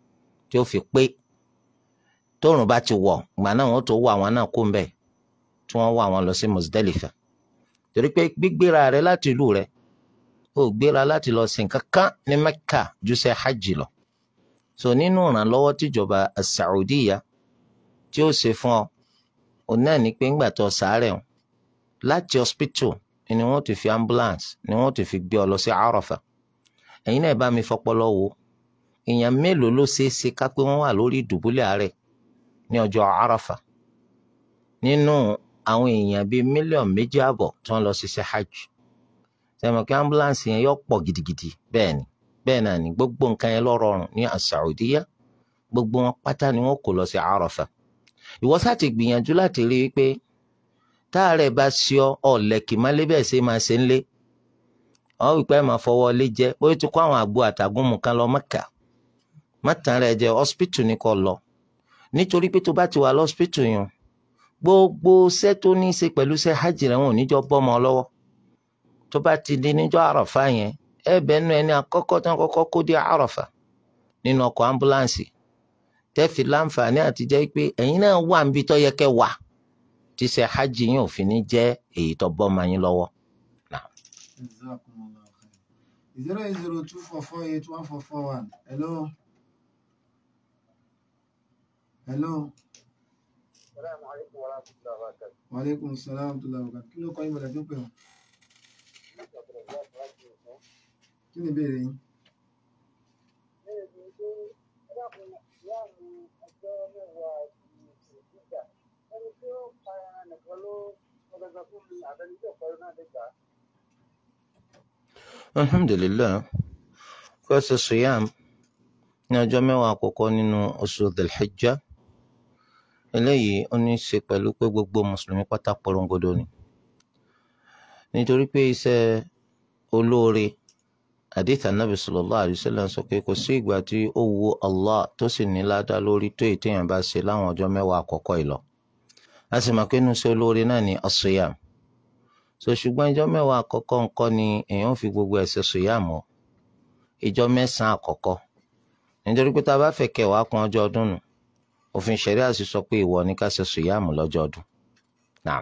S3: tí ó fi pé tóòrùn bá ti wọ̀ ìgbà náà wọ́n tó wọ àwọn náà kó ń bẹ̀ tí wọ́n wọ àwọn lọ sí Muzdalifa torí pé gbígbéra rẹ láti ìlú rẹ ó gbéra láti lọ sin kankan ní Mẹ́kà ju ṣe hajj lọ so nínú ìrànlọ́wọ́ tíjọba Saudiya tí ó ṣe fún ọ òun náà ní pé ńgbà tó sàárẹ̀ o láti hospital ni wọ́n ti fi ambulance ni wọ́n ti fi gbé ọ lọ sí Arafa ẹ̀yin náà bá mi fọpọlọ wo èèyàn mélòó ló ṣeé ṣe ká pé wọ́n wà lórí ìdùbúlẹ̀ àárẹ̀ ní ọjọ́ Arafa nínú àwọn èèyàn bíi mílíọ̀nù méjì àbọ̀ tí wọ́n lọ ṣiṣẹ́ hajj sẹ́mi kí ambulance yẹn yọ pọ̀ gidigidi bẹ́ẹ̀ ni bẹ́ẹ̀ náà ni gbogbo nǹkan yẹn ló rọrùn ní Saudiya gbogbo wọn pátá ni wọ́n kó lọ sí Arafa ìwọ sá ti gbìyànjú láti rí i pé táàrẹ̀ bá ṣe ọ ọ̀lẹ́kì má lé bẹ́ẹ̀ ṣe máa ṣe ń lé ọ wípé ẹ máa fọwọ́ lé jẹ bóyá ti kó àwọn àgbo àtàgùnmu kan lọ Mẹ́kà mọ́tàn rẹ̀ jẹ́ hospital ní kò lọ nítorí pé tó bá ti wà lọ́spítù yẹn gbogbo iṣẹ́ tó ní í ṣe pẹ̀lú iṣẹ́ hajj rẹ̀ wọn ò níjọ́ bọ́mọ lọ́wọ́ tó bá ti di níjọ́ àràfà yẹn ẹ bẹ́ẹ̀ nu ẹni àkọ́kọ́ tí wọ́n kọ́kọ́ kó dé àràfà nínú ọkọ̀ ambulance tẹ́fì láǹfààní àti jẹ́ pé ẹ̀yin náà wà níbi tó yẹ kẹ́ wà tí iṣẹ́ hajj yẹn ò fi ní jẹ́ èyí tó bọ́mọ yín lọ́wọ́.
S2: Jazakumullahu khair. zero eight zero two four four eight one four four one hello hello
S4: Assalamu alaikum wa rahmatullahi wa barakatuh.
S2: wa aleykum salaam wa rahmatullahi wa barakatuh kí ló kọ́ yín bọ̀dọ̀ tó pè ọ́ kí ni ìbéèrè yín.
S3: alhamdulilayi fẹsẹ siyam ní ọjọ́ mẹ́wàá àkọ́kọ́ nínú oṣù delhijja eléyìí ó ní í ṣe pẹ̀lú pé gbogbo mùsùlùmí pátá porongodo ni nítorí pé iṣẹ́ olóore hadith anabi sallallahu alayhi wa sallam sọ pé kò sí ìgbà tí ó wu allah tó sì ní ládàá lórí tó èyí téèyàn bá ṣe láwọn ọjọ́ mẹ́wàá àkọ́kọ́ yìí lọ a sì mọ̀ pé inú iṣẹ́ olóore náà ni as-siyam so ṣùgbọ́n ìjọ mẹ́wàá àkọ́kọ́ ńkọ́ ni èèyàn fi gbogbo ẹ̀ṣẹ̀ siyam o ìjọ mẹ́sàn-án àkọ́kọ́ nítorí pé tá a bá fẹ́ kẹwàá kan ọjọ́ ọdún nù òfin ṣẹ̀ríà sì sọ pé ìwọ ni ká ṣe siyam lọ́jọ́ ọdún naam.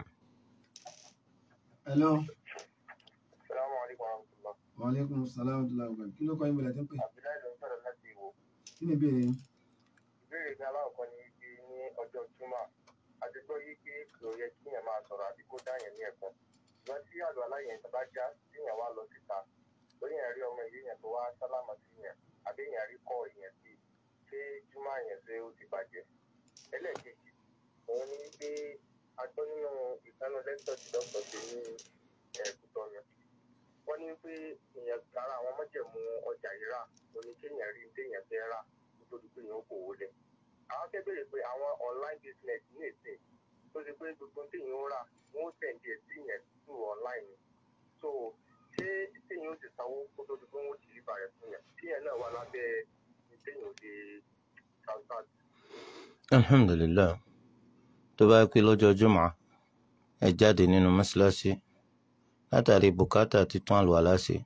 S2: hello
S4: Assalamu alaikum wa rahmatullah.
S2: wa aleykum salaam wa rahmatullahi wa barakatuh kí ló kọ́ yín bọ̀dọ̀ tó pè
S4: Abdullahi ló ń sọ̀rọ̀ láti Ìwó.
S2: kí ni ìbéèrè yín.
S4: Ìbéèrè mi aláwọ̀kọ́ ni wípé ní ọjọ́ Júmọ̀, a ti gbọ́ yí pé kò yẹ kí yẹn máa sọ̀rọ̀ àbí kó dá yẹn ní ẹ̀kọ́. Ṣùgbọ́n tí àlọ́ aláyẹn tó bá já tí yẹn wá lọ síta, lóyìn ẹ̀rí ọmọ ìlú yẹn tó wá sálámà sí yẹn, àbí yẹn rí kọ́ ìyẹn sí i, ṣé Júmọ̀ yẹn ṣe ó ti bàjẹ́? Ẹlẹ́ẹ̀kejì, òun ni wípé a gbọ́ nínú ìkànnì lẹ́tọ̀ tí dọ́kítọ̀ ṣe ní ẹ̀ẹ́dùtọ́nù. Wọ́n ní pé èèyàn kára àwọn mọ́jẹ̀mú ọjà rírà, òní kéèyàn rí téèyàn fẹ́ rà kó tó di pé èèyàn kò wọlé àwọn fẹ́ bèrè pé àwọn online business ní èsè tó ṣe pé gbogbo téèyàn ń rà wọ́n tẹ̀lé sí yẹn through online ni so ṣé téèyàn ó ti sanwó kó tó di pé wọ́n ti rí bàrẹ̀ fún yẹn téèyàn náà wà lábẹ́ ní téèyàn ó ti transact.
S3: alhamdulilayi tó bá pé lọ́jọ́ jùmọ̀ ẹ jáde nínú mọ́ṣáláṣí látàrí bùkátà títún àlùwàlá ṣe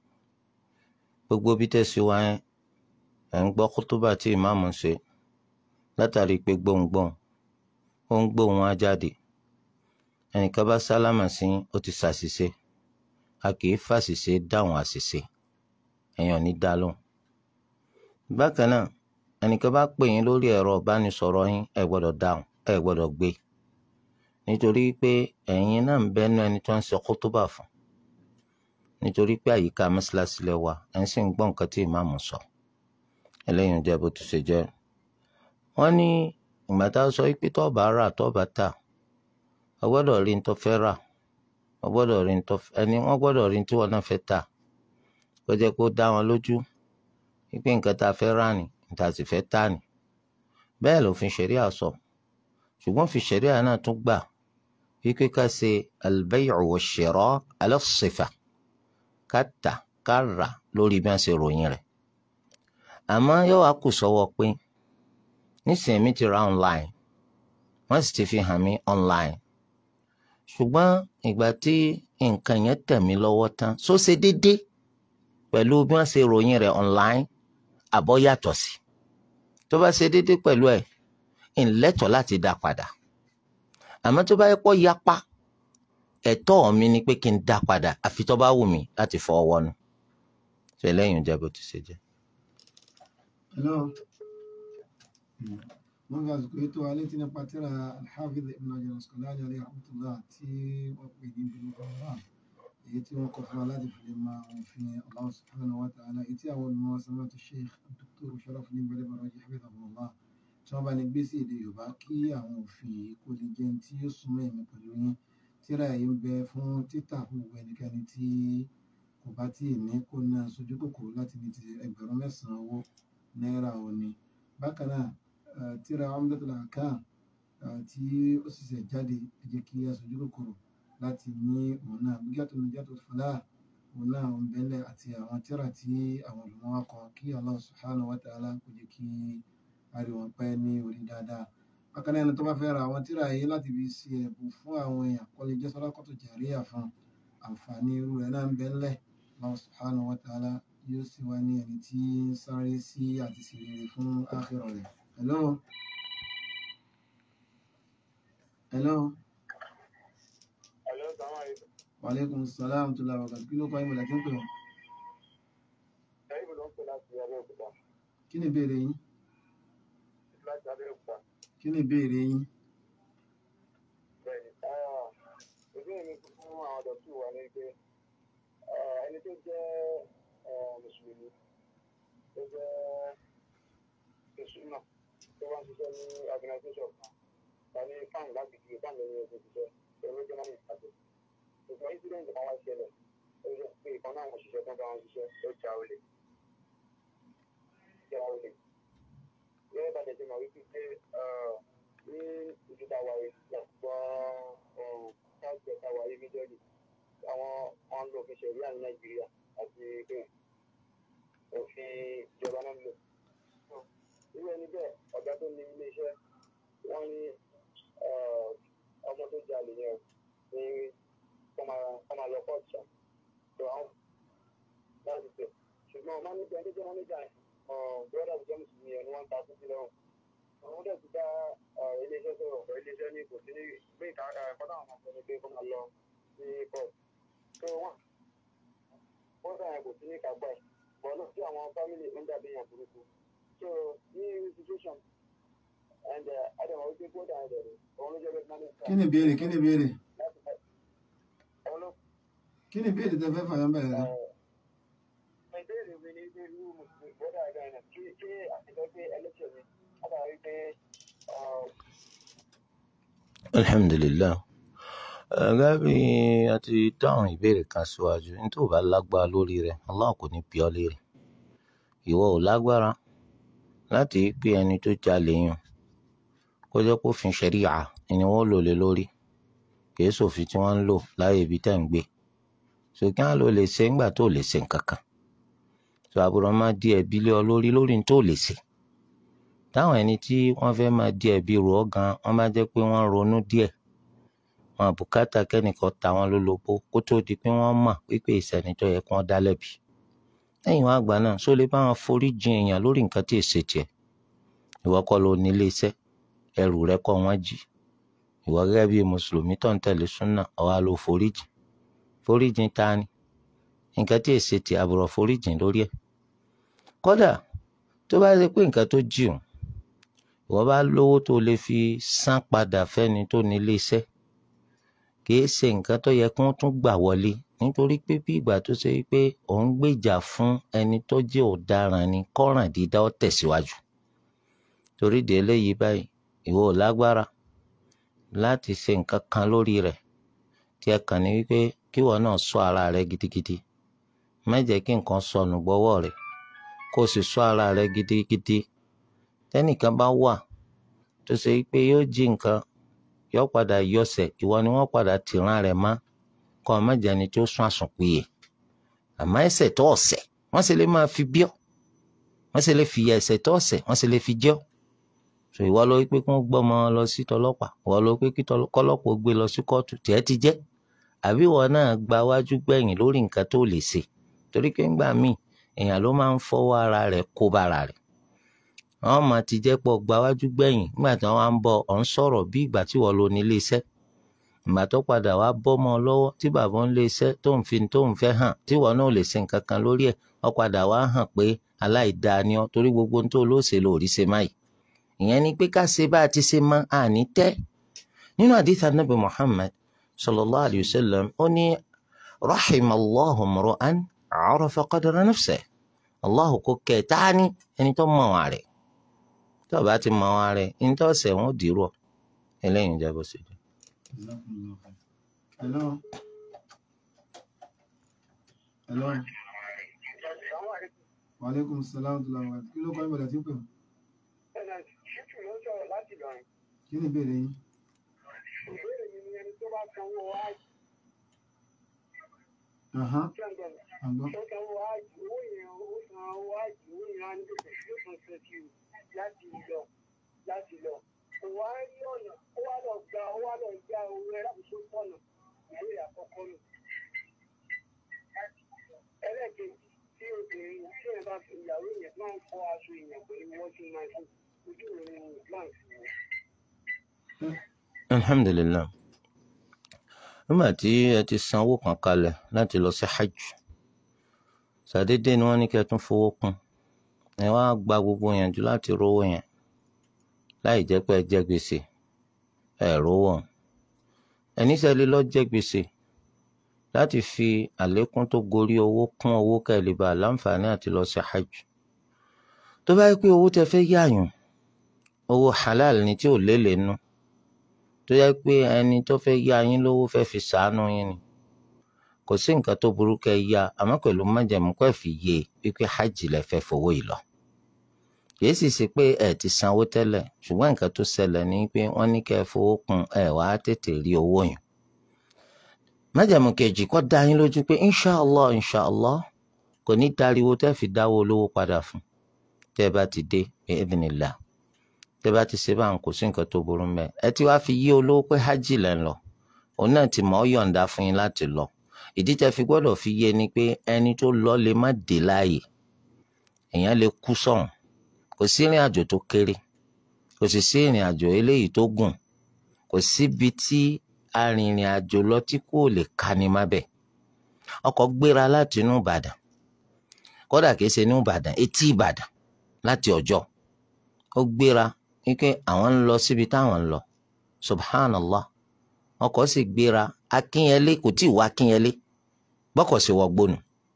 S3: gbogbo bí tẹ̀sí wá yẹn ẹ̀ ń gbọ́ kútúbà tí ìmáàmù ń ṣe látàrí pé gbóhùngbóhùn ó ń gbóhùn á jáde ẹnìkan bá sálámà sí yín, ó ti ṣàṣìṣe a kì í fàṣìṣe dáhùn àṣìṣe èèyàn ní dá lóhùn bákan náà ẹnìkan bá pè yín lórí ẹ̀rọ ìbánisọ̀rọ̀ yín ẹ gbọ́dọ̀ dáhùn ẹ gbọ́dọ̀ gbé nítorí pé ẹ̀yin náà ń bẹ́nu ẹni tó ń ṣe kútúbà fún nítorí pé àyíká mọ́ṣáláṣí lẹ wà ẹ̀ ń sì ń gbọ́ nǹkan tí ìmáàmù sọ eléyìí ń jẹ́ bó ti ṣe jẹ́ wọ́n ní ìgbà tá a sọ pé tó bá rà tó bá tà ọ gbọ́dọ̀ rí ní tó fẹ́ rà ọ gbọ́dọ̀ rí ní tó fẹ́ ẹni wọ́n gbọ́dọ̀ rí ní tí wọ́n náà fẹ́ tà kó jẹ́ kó dá wọn lójú wípé nǹkan tá a fẹ́ rà ní níta sì fẹ́ tà ní bẹ́ẹ̀ lòfin ṣẹ̀ríà sọ ṣùgbọ́n fi ṣẹ̀ríà náà tún gbà wípé ká ṣe al-bay'u wash-shira' ala as-sifa ká tà ká rà lórí bí wọ́n ṣe ròyìn rẹ̀ àmọ́ yóò wá kù sọ́wọ́ pé nísìnyí mi ti ra online wọ́n sì ti fi hàn mí online ṣùgbọ́n ìgbà tí nǹkan yẹn tẹ̀ mí lọ́wọ́ tán só ṣe déédé pẹ̀lú bí wọ́n ṣe ròyìn rẹ̀ online àbọ̀ yàtọ̀ sí tó bá ṣe déédéé pẹ̀lú ẹ̀ ńlẹ́tọ̀ọ́ láti dá padà àmọ́ tó bá yẹ pọ́ yapa ẹ̀tọ́ mi ni pé kí n dá padà àfi tó bá wù mí láti fọwọ́ wọnú ṣe lẹ́yìn ìjẹ́ bó ti ṣe jẹ́.
S2: hello wọ́n fi àsìkò ètò alẹ́ tí nípa tíra alhafiz ibn hajar al-asqalani alayhi rahmatullah tí wọ́n pè ní bulugh al-maram èyí tí wọ́n kọ fún wa láti fi lè máa òfin Allah subhanahu wa ta'ala èyí tí àwọn olùmọ̀ samatu sheikh dr sharafuddin gbadebo raji hafidhahullah tí wọ́n bá ní gbé sí èdè yorùbá kí àwọn òfin yìí kó lè jẹ́ tí yóò súnmọ́ ẹ̀mí pẹ̀lú yín tíra yìí ń bẹ fún títà fún gbogbo ẹnikẹ́ni tí kò bá tí ì ní kó náà sojú kòkòrò láti ní ti ẹgbẹ̀rún mẹ́sàn-án owó náírà òní bákan náà eh, tíra Umdatul Ahkam eh, tí ó sì ṣẹ̀ jáde ẹ jẹ́ kí a sojú kòkòrò láti ní òun náà Bid'atun Najatul Falah òun náà ń bẹ́lẹ̀ àti àwọn tíra tí àwọn olùmọ̀ wa kọ kí Allah subhanahu wa ta'ala kó jẹ́ kí ariwo pẹ́ ní orí dáadáa bákan náà ẹni tó bá fẹ́ ra àwọn tíra yìí láti fi ṣe ẹ̀bùn fún àwọn èèyàn kó lè jẹ́ sadaqatu jariyah fún àǹfààní irú rẹ̀ náà ń bẹ́lẹ̀ Allah subhanahu wa ta'ala yóò sì wá ní ẹni tí ń sáré sí àti sì rere fún ákhírà rẹ̀. Hello. Hello.
S4: Hello, salaam alaikum.
S2: Wa alaikum salam tó la wàkàtí kí ló kọ́ ìmọ̀lẹ̀ tí ń pè ọ́?
S4: Ẹ̀yin ló ń pè láti Abẹ́òkúta.
S2: Kí ni ìbéèrè yín?
S4: Láti Abẹ́òkúta.
S2: Kí ni ìbéèrè yín?
S4: Bẹ́ẹ̀ni. Ah, Ìbéèrè mi fún àwọn dọ̀tí wa ni pé ah, ẹni tó jẹ́ ah, Mùsùlùmí tó jẹ́ Mùsùlùmí tó wá ń ṣiṣẹ́ ní organisation kan ta ní fáìn láti fi fáìn lẹ́yìn oṣù ṣiṣẹ́ pẹ̀lú jẹ́ mọ́nì ìpàdé. Ṣùgbọ́n incident kan wá ṣẹlẹ̀ ó yẹ pé ìkan náà àwọn òṣìṣẹ́ tó ń bá wọn ṣiṣẹ́ ó ja olè. Ja olè. Gẹ́gẹ́ bá tẹ̀sí màá wípé pé ah, ní ìjọba wa yìí lọ́pọ̀ káàkiri ẹ̀ka wa yìí méjọ́lì àwọn wọn lò fi ṣẹ̀ríà ní Nàìjíríà àti pé òfin ìjọba náà ń lò. irú ẹni bẹ́ẹ̀ ọ̀gá tó ní ilé iṣẹ́ wọ́n ní ah, ọmọ tó jalè yẹn ní kọ́ máa lọ kọ́ọ̀tù ṣá. tó àwọn láti tẹ̀ ṣùgbọ́n ọmọ níbi ẹni tó jẹ́ mọ́níjà yẹn bọ́dà tó jẹ́ mùsùlùmí yẹn ni wọ́n ń ta títí lọ́rùn àwọn dẹ̀ ti dá iléeṣẹ́ sọ̀rọ̀ ọ̀pọ̀ iléeṣẹ́ ní kò sí ní gbé ìka ẹ̀kọ́tà àwọn ọmọ ní pé kó máa lọ sí court tó wọ́n wọ́n dà yẹn kò sí ní kápá ẹ̀ bọ̀ náà tí àwọn family ń dàbí yàn burúkú so ní institution and adama wípé kó dà yẹn dẹ̀rẹ̀ òun ló jẹ́ bẹ́ẹ̀ manager
S2: Kí ni ìbéèrè? Kí ni ìbéèrè?
S4: láti fẹ́ òun ló
S2: Kí ni ìbéèrè tẹ fẹ́ fàyọ́ bẹ̀rẹ̀ rẹ̀?
S4: ìbéèrè mi ní pé irú mùsùlùmí bọ́dà ẹ̀dá ẹ̀ kí kí àtijọ́ pé ẹlẹ́tìọ̀ mi látàrí pé
S3: alhamdulillah gẹ́gẹ́ bí a ti dáhùn ìbéèrè kan síwájú ní tó bá lágbára lórí rẹ̀ Allah kò ní bí ọ léèrè ìwọ ò lágbára láti pé ẹni tó jalè yàn kó jẹ́ kó fin ṣẹ̀ríà ni wọ́n lò lé lórí kìí sòfin tí wọ́n ń lò láyé ibi tẹ́ ń gbé ṣùgbọ́n àlọ́ lè ṣe ńgbà tó lè ṣe nǹkan kan tó àbúrò máa di ẹ̀bi lé ọ lórí lórí ní tó lè ṣe táwọn ẹni tí wọ́n fẹ́ máa di ẹ̀bi rò ọ́ gan wọ́n bá jẹ́ pé wọ́n ronú díẹ̀ wọn àbùkátà kẹ́nìkan ta wọn lólobó kó tó di pé wọ́n mọ̀ wípé ìsẹ̀ni tó yẹ kí wọ́n dá lẹ́bi lẹ́yìn wọn àgbà náà só lè bá wọn forí jin èèyàn lórí nǹkan tí èsè tiẹ̀ ìwọ kọ́ ló ní iléeṣẹ́ ẹrù rẹ kọ́ wọ́n jí ìwọ gẹ́gẹ́ bí mùsùlùmí tó ń tẹ̀lé súnà ọ̀wá ló forí jìn forí jìn ta ni nǹkan tí èsè tiẹ̀ àbùrọ̀ forí jìn lórí ẹ̀ kódà tó bá ṣe pé nǹkan tó jí òun ìwọ bá lówó tó lè fi san padà fẹ́ni tó ní iléeṣẹ́ kìí ṣe nǹkan tó yẹ kí wọ́n tún gbà wọlé nítorí pé bí ìgbà tó ṣe pé òun gbèjà fún ẹni tó jẹ́ ọ̀daràn ni kọ́ràn dídá ó tẹ̀síwájú torí de eléyìí báyìí ìwọ ò lágbára láti ṣe nǹkan kan lórí rẹ̀ tí ẹ kàn ní wípé kíwọ náà ṣọ́ ara rẹ gidigidi má jẹ́ kí nǹkan sọnù gbọ́wọ́ rẹ̀ kó o sì ṣọ́ ara rẹ gidigidi tẹ́nìkan bá wà tó ṣe pé yóò jí nǹkan yóò padà yọsẹ̀ ìwọ ni wọ́n padà tìran rẹ̀ mọ́ kọ́ ọ mẹ́jẹ ni tó sún àsùnpìyè àmọ́ ẹ̀ṣẹ̀ tó ọ̀sẹ̀ wọ́n sì lè máa fi bíọ́ wọ́n sì lè fi ẹ̀ṣẹ̀ tó ọ̀sẹ̀ wọ́n sì lè fi jọ́ so ìwọ ló pé kí wọ́n gbọ́ ọmọ lọ sí tọlọ́pàá ìwọ ló pé kí kọ́lọ́pàá gbé lọ sí kóòtù tiẹ̀ ti jẹ́ àbí ìwọ náà gba wájú gbẹ̀yìn lórí nǹkan tó lè ṣe torí pé ńgbà míì èèyàn ló máa ń fọwọ́ ara rẹ̀ kó bára rẹ̀ àwọn máa ti jẹ́ pọ̀ gbáwájú gbẹ̀yìn nígbà tí wọ́n á ń bọ̀ ọ̀ ń sọ̀rọ̀ bí ìgbà tí wọ́n lo ní ilé iṣẹ́ ìgbà tó padà wá bọ́ mọ́ ọ lọ́wọ́ tí bàbá ń lé iṣẹ́ tó ń fi tó ń fẹ́ hàn tí wọ́n náà lè ṣe nǹkan kan lórí ẹ̀ ó padà wá hàn pé aláìdáa ni ọ́ torí gbogbo ohun tó lóṣèlú ò rí ṣe máyì ìyẹn ni pé ká ṣe bá a ti ṣe mọ́ àní tẹ́ nínú àdìsá nàbì Muhammad sallallahu alayhi wa sallam ó ní rahimallahu mru'an arafa qadra nafsihi Allahu kò kẹ́ ẹ̀ tání ẹni tó mọ̀ wá rẹ̀ tó o bá ti mọ̀ wá rẹ̀ ní tó ṣẹ̀ wọ́n dìrò eléyìí ń jẹ́ bó ṣe jẹ́.
S2: Jazakumullahu khair. Hello. Hello. Wa alaikum salaam wa rahmatullahi wa barakatuh. Kí ló kọ́ ìbọ̀dà tí ń pè ọ́?
S4: ṣíkì ló sọ̀rọ̀ láti Ìlọrin
S2: Kí ni ìbéèrè yín?
S4: ìbéèrè mi ni ẹni tó bá sanwó áàjì
S2: Aha,
S4: tí wọ́n gbọ́dọ̀
S2: àgbọ̀.
S4: tó sanwó áàjì owó yẹn ó san owó áàjì owó yẹn á ní gbèsè yóò san twenty láti lọ láti lọ kò wá rí ọ̀nà ó wá lọ gba ó wá lọ gba owó ẹ láti tó pọ̀nà ìwé àkọ́kọ́ nù. ẹlẹ́ẹ̀kejì tí obìnrin tí ẹ bá fi ìyàwó yẹn máa ń fọ aṣọ ìyẹn pẹ̀lú washing machine ojú ìròyìn islam sí i.
S3: alhamdulillah nígbà tí ẹ ti san owó kan kalẹ̀ láti lọ sí hajj ṣàdédé ni wọ́n ní kí ẹ tún fowó kún ẹ wá gba gbogbo yànjú láti rówó yẹn láì jẹ́ pé ẹ jẹ gbèsè ẹ rówó ẹni sẹ́lẹ̀ lọ jẹ gbèsè láti fi àlékún tó gorí owó kún owó kẹ́lẹ́bà láǹfààní àti lọ sí hajj tó bá yẹ pé owó tẹ fẹ́ yáyùn owó halal ni tí ò lélẹ̀ nù tó yẹ pé ẹni tó fẹ́ yá yín lówó fẹ́ fi sàánú yín ni kò sí nǹkan tó burú kẹ́ ẹ yá àmọ́ pẹ̀lú májẹ̀mú kó ẹ fi yé e wípé hajj lẹ fẹ́ fowó yìí lọ kìí sì ṣe pé ẹ ti sanwó tẹ́lẹ̀ ṣùgbọ́n nǹkan tó ṣẹlẹ̀ ni pé wọ́n ní kẹ́ ẹ fowó kún ẹ wá tètè rí owó yẹn májẹ̀mú kejì kó dá yín lójú pé inshàlá inshàlá kò ní dariwo tẹ́ fi dáwó olówó padà fún tẹ́ ẹ bá ti dé bi idhnillah tẹ́ bá ti ṣe báwọn kò sí nǹkan tó burú mẹ́ ẹ ti wá fi yí olówó pé hajj lẹ́ ń lọ òun náà ti mọ̀ ọ́ yọ̀ǹda fún yín láti lọ ìdí tẹ́ fi gbọ́dọ̀ fi yé ni pé ẹni tó lọ lè má dé láàyè èèyàn lè kú sọ̀hún kò sí ìrìn àjò tó kéré kò sì sí ìrìn àjò eléyìí tó gùn kò síbi tí arìnrìn àjò lọ tí kò lè kani má bẹ̀ ọkọ̀ gbéra láti inú Ìbàdàn kódà kìí ṣe inú Ìbàdàn etí Ìbàdàn láti Ọ̀jọ́ ó gbéra wípé àwọn ń lọ síbi táwọn ń lọ subhanallah ọkọ̀ sì gbéra akínyẹlé kò tí ì wá akínyẹlé bọ́kọ̀ sì wọgbónú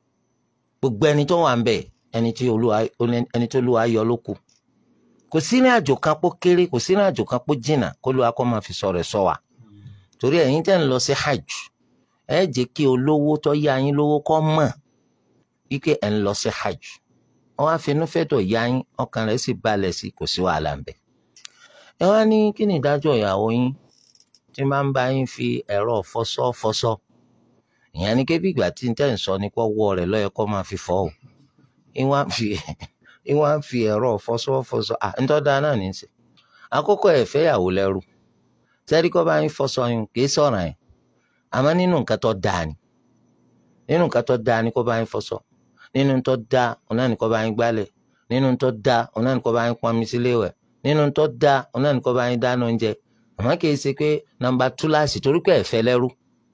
S3: gbogbo ẹni tó wà ń bẹ̀ ẹni tí olúwa ẹni tó olúwa yọ ló kù kò sí ní àjò kan pó kéré kò sí ní àjò kan pó jìnnà kó lóa kó máa fi sọ rẹ̀ sọ wa torí ẹ̀yin tẹ́ ń lọ sí hajj ẹ jẹ́ kí olówó tó yá yín lówó kó mọ̀ wípé ẹ̀ ń lọ sí hajj wọ́n á finú fẹ́tọ̀ yá yín ọkàn rẹ̀ sì balẹ̀ sí kò sí wàhálà ń bẹ̀ ẹ wá ní kí ni ìdájọ́ ìyàwó yín tí máa ń bá yín fi ẹ̀rọ fọṣọ fọṣọ ìyẹn ni kébí ìgbà tí n tẹ́ ń sọ ní kó wọ rẹ̀ lọ́yẹ kó máa fi fọ́ o ìwọ́n á fi ìwọ́n á fi ẹ̀rọ fọṣọ fọṣọ à ń tọ́da náà ní í sè àkókò ẹ̀ fẹ́ yàwó lẹ́rù sẹ́rí kó bá yín fọṣọ yín kì í sọ̀rọ̀ yẹn àmọ́ nínú nǹkan tó dáa ni nínú nǹkan tó dáa ni kó bá yín fọṣọ nínú tó dáa òun náà ni kó bá yín gbálẹ̀ nínú tó dáa òun náà ni kó bá yín pọnmi sílé wẹ̀ nínú tó dáa òun náà ni kó bá yín dáná oúnjẹ àmọ́ kì í ṣe pé nọ́mbà túláàsì torí pé ẹ̀fẹ́ lẹ́rú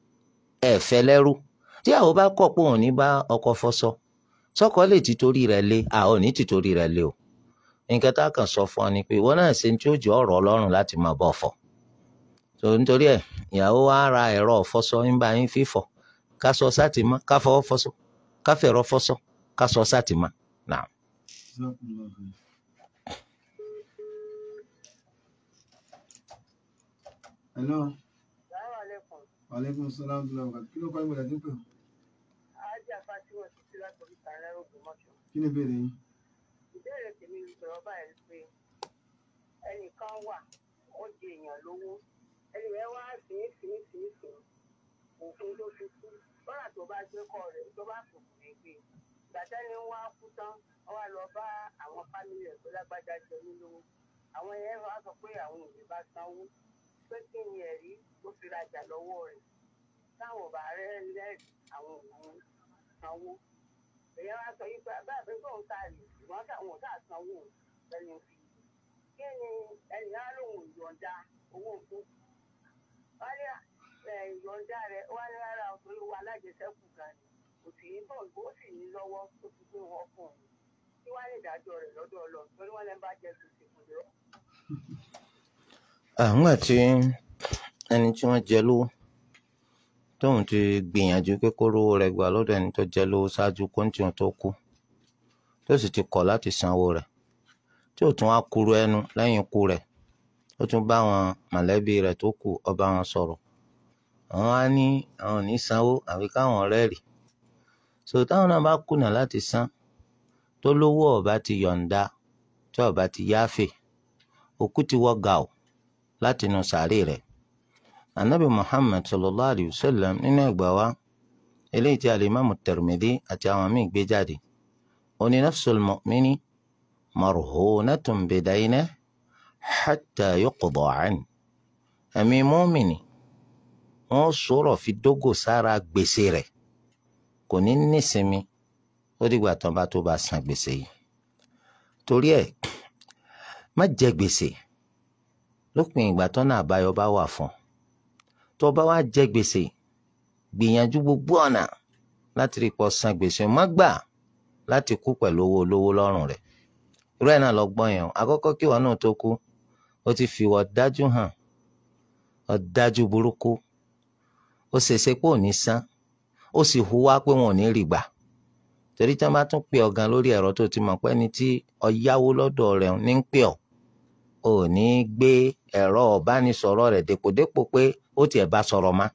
S3: ẹ̀fẹ́ lẹ́rú tí àwọn bá kọ̀ pé òun ní bá ọkọ fọṣọ sọ́kọ lè ti torí rẹ̀ lé àwọn ò ní ti torí rẹ̀ lé o nǹkan tá a kàn sọ fún ọ ni pé ìwọ náà ṣe tí ó jẹ́ ọ̀rọ̀ Ọlọ́run láti máa bọ̀ fọ̀ tó nítorí ẹ̀ ìyàwó wa ra ẹ̀rọ fọṣọ ń bá yín fífọ̀ ká sọ sátìmọ́ ká fọwọ́ fọṣọ ká fẹ̀rọ fọṣọ ká sọ sátìmọ́ náà.
S2: Jazakumullahu khair. Hello.
S5: Assalamualaikum.
S2: Wa alaikum salaam wa rahmatullahi wa barakatuh. Kí ló kọ́ ìbọ̀dà tí ń pè ọ́?
S5: Ajá Fátíwọ̀ ti sí látọ̀rí Sàrẹ́ Ògbómọ̀ṣọ́.
S2: Kí ni ìbéèrè yín?
S5: Ìbéèrè tèmi ń sọ̀rọ̀ báyìí pé ẹnìkan wà ó di èèyàn lówó. Ẹni yẹn wá sí sí sí sí òfin ló fi kú. Bọ́lá tó bá gbé kọ́ rẹ̀ tó bá fòkù ní gbé. Gbàtẹ́ni wá kú tán, wọ́n wá lọ bá àwọn fámìlì ẹ̀ tó lágbájá jẹ ní lówó. Àwọn yẹn wá sọ pé àwọn òbí bá sanwó. Pé kí ni ẹ̀rí ó fi rajà lọ́wọ́ rẹ̀? Táwọn ò bá rẹ́ lẹ́rìí àwọn òun sanwó èèyàn wá sọ yìí pé bẹ́ẹ̀ bí tóun ta rè ṣùgbọ́n káwọn ò tà sanwó lẹ́nu fi kí ni ẹ̀yìn á lòun yọ̀ǹda owó fún wọ́n ní ẹ̀, ìyọ̀ǹda rẹ̀ wọ́n ní rárá o, torí owó alájẹsẹ́kù gan ni kò sì ní bọ̀ ó sì ní lọ́wọ́ tó fi gbé wọn fún un kí wọ́n lè dájọ́ rẹ̀ lọ́dọ̀ ọlọ́run torí wọ́n lè bá jẹ gbèsè kò lè rọ́.
S3: àwọn tí ẹni tí wọ́n jẹ lówó tóun ti gbìyànjú pé kó rówó rẹ̀ gbà lọ́dọ̀ ẹni tó jẹ lówó ṣáájú kóńtì wọn tó kú tó sì ti kọ̀ láti sanwó rẹ̀ tí ò tún wá kúrú ẹnu lẹ́yìn ikú rẹ̀ ó tún bá àwọn mọ̀lẹ́bí rẹ̀ tó kù ó bá wọn sọ̀rọ̀ àwọn á ní àwọn ò ní sanwó àfi káwọn rẹ́ẹ̀rì so táwọn náà bá kùnà láti san tó lówó ọba ti yọ̀ǹda tí ọba ti yáfè òkú ti wọ́ gàù láti inú sàárè rẹ̀ anabi muhammad sallallahu alayhi wa sallam nínú ẹgbàá wa eléyìí tí alimami tirmidhi àti àwọn míì gbé jáde oní nafsul mu'mini marhunatun bidayna hatta yuqda an ẹ̀mí mọ́mìnì wọ́n sọ̀rọ̀ fi dógò sára gbèsè rẹ̀ kò ní nísinmi ó dìgbà tán bá tó bá san gbèsè yìí torí ẹ̀ má jẹ gbèsè lópin ìgbà tọ́nà àbáyọ bá wà fún ọ tó bá wá jẹ gbèsè gbìyànjú gbogbo ọ̀nà láti rí pọ̀ san gbèsè má gbà láti kú pẹ̀lú owó olówó lọ́rùn rẹ̀ irú ẹ̀ náà lọ gbọ́n yẹn o àkọ́kọ́ kí wọn náà tó kú ó ti fi wọ́n dájú hàn ọ̀dájú burúkú ó ṣèṣe pé ò ní san ó sì hùwà pé wọn ò ní rí gbà torí tí wọn bá tún pè ọ gan lórí ẹ̀rọ tó ti mọ̀ pé ẹni tí ọyáwó lọ́dọ̀ rẹ̀ ní ń pè ọ́ ò ní gbé ẹ̀rọ ọ̀bánisọ̀rọ̀ rẹ̀ dépòdépò pé ó tiẹ̀ bá sọ̀rọ̀ má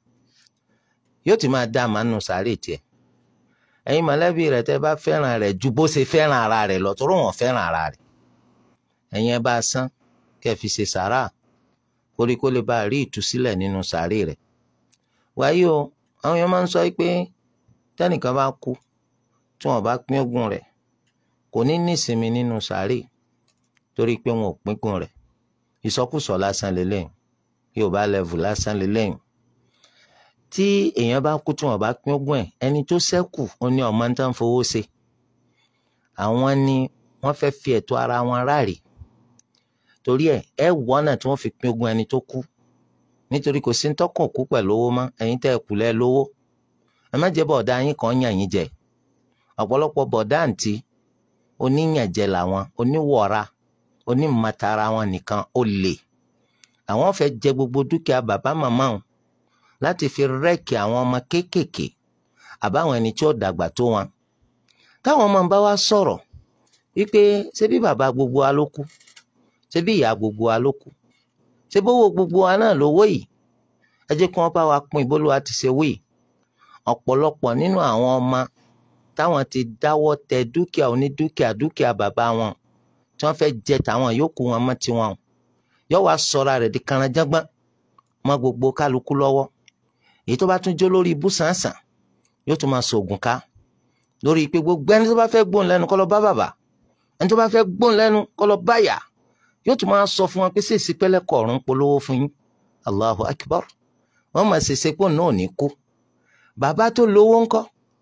S3: yóò ti máa dá a máa nù sáré tiẹ̀ ẹ̀yin mọ̀lẹ́bí rẹ̀ tẹ́ bá fẹ́ràn rẹ̀ ju bó ṣe fẹ́ràn ara rẹ̀ lọ tó rò wọ́n fẹ́ràn ara rẹ̀ ẹ̀yin ẹ bá a san kẹ́ ẹ fi ṣe sàrà koríko lè bá a rí ìtúsílẹ̀ nínú sàárè rẹ̀ wáyé o àwọn èèyàn máa ń sọ pé tẹ́nìkan bá kú tí wọ́n bá pín ogún rẹ̀ kò ní nísinmi nínú sàárè torí pé wọn ò pínkún rẹ̀ ìsọkúsọ lásán lélẹ́yìn yorùbá level lásán lélẹ́yìn tí èèyàn bá kú tí wọ́n bá pín ogún ẹ̀ ẹni tó ṣẹ́kù ó ní ọmọ tó ń fowó ṣe àwọn ni wọ́n fẹ́ fi ẹ̀tọ́ ara wọn ráàrí torí ẹ̀ ẹ wọ́nà tí wọ́n fi pín ogún ẹni tó kú nítorí kò sí ń tọ́kàn kú pẹ̀lú owó mọ́ ẹ̀yin tẹ́ ẹ kù lẹ́ lówó ẹ má jẹ́ bọ̀dá yín kan yàn yín jẹ ọ̀pọ̀lọpọ̀ bọ̀dá àǹtí oníyànjẹ làwọn oníwọ̀ra onímọ̀tara wọn nìkan ó lè àwọn fẹ́ jẹ gbogbo dúkìá bàbá màmá wọn láti fi rẹ́ẹ̀kì àwọn ọmọ kéékèèké àbáwọn ẹni tí ó dàgbà tó wọn táwọn ọmọ bá wá sọ̀rọ̀ wípé ṣé bí bàbá gbogbo wa ló kú ṣé bí ìyá gbogbo wa ló kú ṣé bówó gbogbo wa náà lówó yìí ẹ jẹ́ kí wọ́n bá wa pín ìbólúwa ti ṣe wí ọ̀pọ̀lọpọ̀ nínú àwọn ọmọ táwọn ti dáwọ́ tẹ dúkìá onídúkìá dúkìá bàbá wọn tí wọ́n fẹ́ jẹ tàwọn yòókù wọn mọ́ tiwọn yóò wá sọra rẹ̀ di kànáńjágbọ́n mọ́ gbogbo kálukú lọ́wọ́ èyí tó bá tún jó lórí ibú sàǹsàn yóò tún máa sògùn ká lórí pé gbogbo ẹni tó bá fẹ́ gbóhùn lẹ́nu kó lọ bá bàbá ẹni tó bá fẹ́ gbóhùn lẹ́nu kó lọ bá yá yóò tún máa sọ fún wọn pé sí ìsípẹ́lẹ̀ kọ̀ọ̀rún polówó fún yín allahu akbar wọ́n máa ṣèṣe pò náà ní kú bàbá tó lówó ńkọ́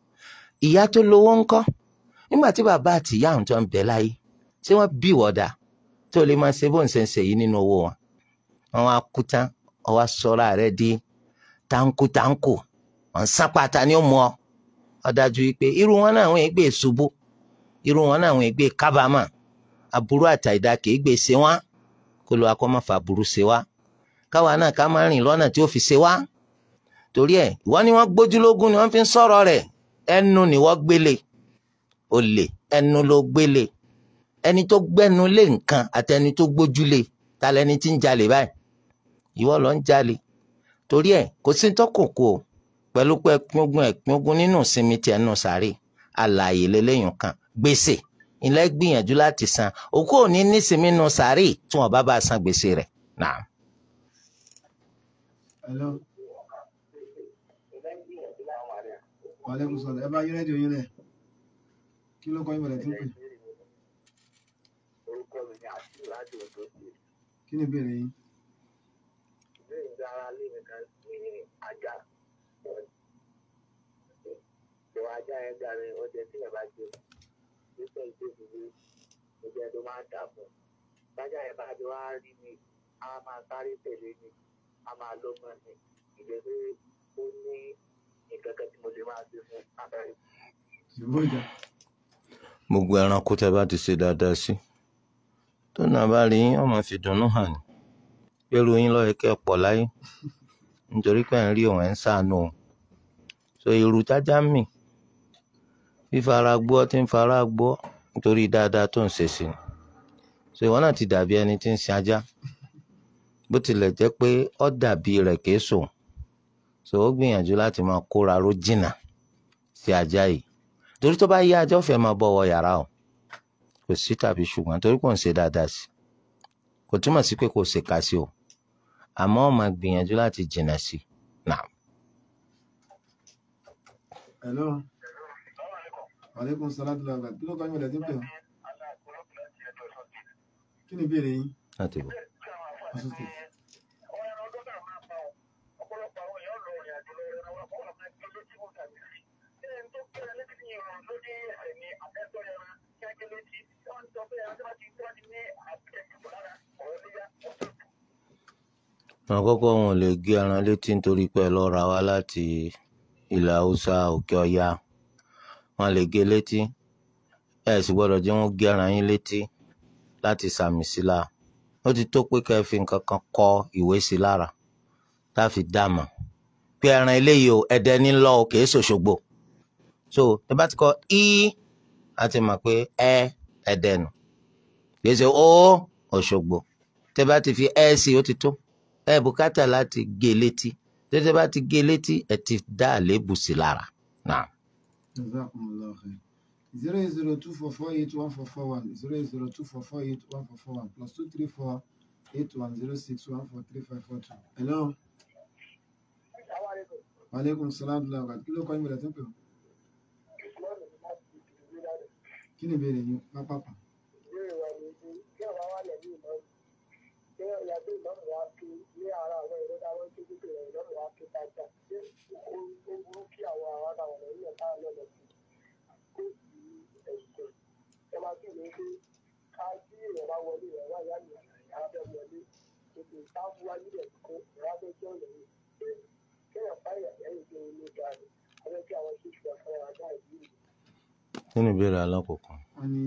S3: ìyá tó lówó ńkọ́ nígbà tí bàbá àti ìyá àwọn tó ń bẹ láyé ṣé wọ́n bí wọ́dà tó lè máa ṣe bó ń ṣe ń ṣe yìí nínú owó wọn wọn wá kú tán wọn wá sọra rẹ̀ di táǹkù táǹkù wọn sápàtà ni ó mú ọ ọ dájú wípé irú wọn náà wọn ègbè ṣubú irú wọn náà wọn ègbè kábàámà aburú àtàìdá kìí gbé ṣe wá kó ló akọ́ máa fa aburú ṣe wá káwa náà ká máa rìn lọ́nà tí ó fi ṣe wá torí ẹ̀ ìwọ ni wọ́n gbójúlógún ni wọ́n fi ń sọ̀rọ̀ rẹ̀ ẹnu ni wọ́n gbélé olè ẹnu ló gbélé ẹni tó gbẹnu lé nǹkan àti ẹni tó gbójúlé ta lẹni tí ń jalè báyìí ìwọ lọ ń jalè torí ẹ̀ kò sí tọkòkò pẹ̀lú pé ẹpin ogun ẹpin ogun nínú ìsinmi tiẹ̀ nù sáré àlàyé lélẹ́yìn kan gbèsè ilẹ̀ gbìyànjú láti san òkú òní nísinmi nù sáré tí wọn bá bá san gbèsè rẹ̀ náà.
S2: Hello. Wàlẹ́kùn sọ̀rọ̀ ẹ bá yí rédíò yín lẹ̀. Kí ló kọ́ yín bọ̀dẹ̀ tí ń pè?
S4: orúkọ mi ni àti láti Ondo State.
S2: Kí ni ìbéèrè yín?
S4: ìbéèrè ń dára lé mi kan ní ajá. ìwà ajá yẹn darí ọjọ́ tí ẹ bá jẹ nípa ìdí ìdílé ọjọ́ tó máa ń dà fún. bájà yẹn bá ti wá rí mi a máa sáré tẹ̀lé mi a máa lọ́gbọ́n mi ìjẹ́ pé ó ní nǹkan kan tí mo lè máa ṣe fún abẹ́rẹ́.
S2: ṣùgbọ́n ìjà
S3: gbogbo ẹranko tẹ bá ti ṣe dáadáa sí tó náà bá rí yín ọmọ fi dùnnú hàn ní pẹ̀lú yín lọ́yẹ̀ kẹ́ ẹ pọ̀ láyé nítorí pé ẹ̀ ń rí òun ẹ̀ ń ṣàánú o so irú jájá mì fífara gbọ́ tí ń fara gbọ́ nítorí dáadáa tó ń ṣe sí ni so ìwọ náà ti dàbí ẹni tí ń sin ajá bó tilẹ̀ jẹ́ pé ó dàbí rẹ̀ kìí sùn so ó gbìyànjú láti máa kóra ró jìnnà sí ajá yìí torí tó bá yá ajá ó fẹ́ máa bọ̀ wọ yàrá o kò sí tàbí ṣùgbọ́n torí kò ń ṣe dáadáa sí kò túmọ̀ sí pé kò ṣe ká sí o àmọ́ ó máa gbìyànjú láti jìnnà sí náà.
S2: hello wàlékún sọlátù lọ́gbà kí ló kọ́ yín wọlé tí ń pè ọ́ kí ni ìbéèrè yín
S3: láti bọ̀.
S2: ọ̀sùn state
S3: àkọ́kọ́ wọn ò lè gé ẹran létí nítorí pé ẹ lọ ra wá láti ilẹ̀ haúsá òkè ọya wọn lè gé létí ẹ sì gbọ́dọ̀ jẹ́ wọ́n gé ẹran yín létí láti sàmì sí la ó ti tó pé kẹ́ ẹ fi nǹkan kan kọ ìwé sí lára tá a fi dàmọ̀ pé ẹran eléyìí o ẹdẹ ní lọ o kìí ṣòṣogbo so ẹ bá ti kọ í a ti mọ̀ pé ẹ ẹdẹ nù kìí ṣe ó òṣogbo tẹ bá ti fi ẹ sí ó ti tó ẹ bùkátà láti gé létí tètè bá ti gé létí ẹ ti dá àléébù sí lára náà.
S2: jazakumullahu khair zero eight zero two four four eight one four four one zero eight zero two four four eight one four four one plus two three four eight one zero six one four three five four two hello wàlékún sọlátù lọ́gbà kí ló kọ́ yín wọlé tí ń pè ọ́ kí ni ìbéèrè yín pápápá
S3: kí ni ìbéèrè alákọ̀ọ́kọ́
S2: wọ́n ní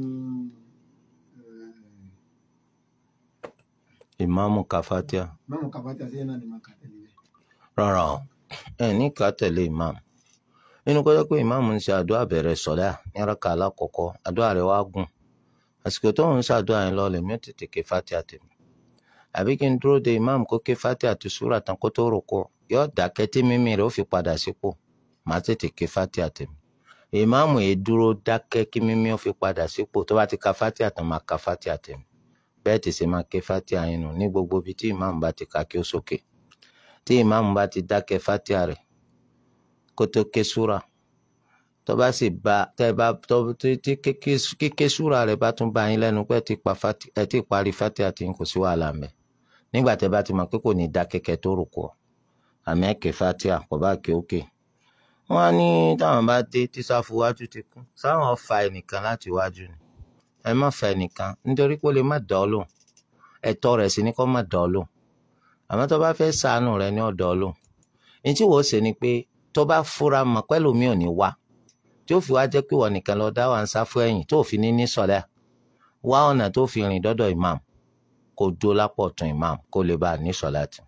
S3: ìmáàmù kàfátíà
S2: mọ́mú kàbátì àti ẹ̀ náà ni màá kà tẹ̀lé rẹ̀
S3: rárá o ẹ ní ká tẹ̀lé ìmáàmù nínú kọjá pé ìmáàmù ń ṣe àdúrà bẹ̀rẹ̀ sọ̀dá ní rákà alákọ̀ọ́kọ́ àdúrà rẹ̀ wá gùn àsìkò tó ń ṣàdúrà yẹn lọ́ọ̀lẹ̀ mi ò tètè ké fátíà tèmi àbí kí n dúró de ìmáàmù kó ké fátíà àti súrà tán kó tó rò kọ yóò dákẹ́ tí mímí rẹ̀ ó fi padà sípò màá tètè ké fátíà tèmi ìmáàmù yìí dúró dákẹ́ kí mímí ó fi padà sípò tó bá ti ka fátíà tán máa ka fátíà tèmi bẹ́ẹ̀ tí sì máa ké fátíà yẹn nù ní gbogbo ibi tí ìmáàmù bá ti ka kí ó sókè tí ìmáàmù bá ti dákẹ́ fátíà rẹ̀ kó tó ké súrà tó bá sì bá tẹ́ bá tó tí tí kéké- kíké súrà rẹ̀ bá tún bá yín lẹ́nu pé ẹ ti pa fati ẹ ti parí fátíà tí n kò sí wàhálà mẹ́ nígbà tẹ́ bá ti mọ̀ pé kò ní dákẹ́kẹ́ tó rò kọ́ àmì ẹ̀kẹ́ fátíà kò bá ké òkè wọ́n á ní táwọn bá dé tí sáfù wájú ti kún sáwọn fa ẹnìkan láti wájú ni ẹ má fa ẹnìkan nítorí pé ó lè má dọ́ lóhùn ẹ̀tọ́ rẹ̀ sì ni kó má dọ́ lóhùn àmọ́ tó bá fẹ́ ṣàánú rẹ̀ ní ọ̀dọ́ lóhùn ní tí wọ́n ṣe ni pé tó bá fura mọ̀ pẹ́lú mi ò ní wá tí ó fi wá jẹ́ pé wọ́n nìkan lọ dá wà ń sáfù ẹ̀yìn tó fi ní ní sọ̀lẹ́ wá ọ̀nà tó fi rìn dọ́dọ̀ imam kó dó lápò ọ̀tún imam kó lè bá a ní sọ̀láàtì.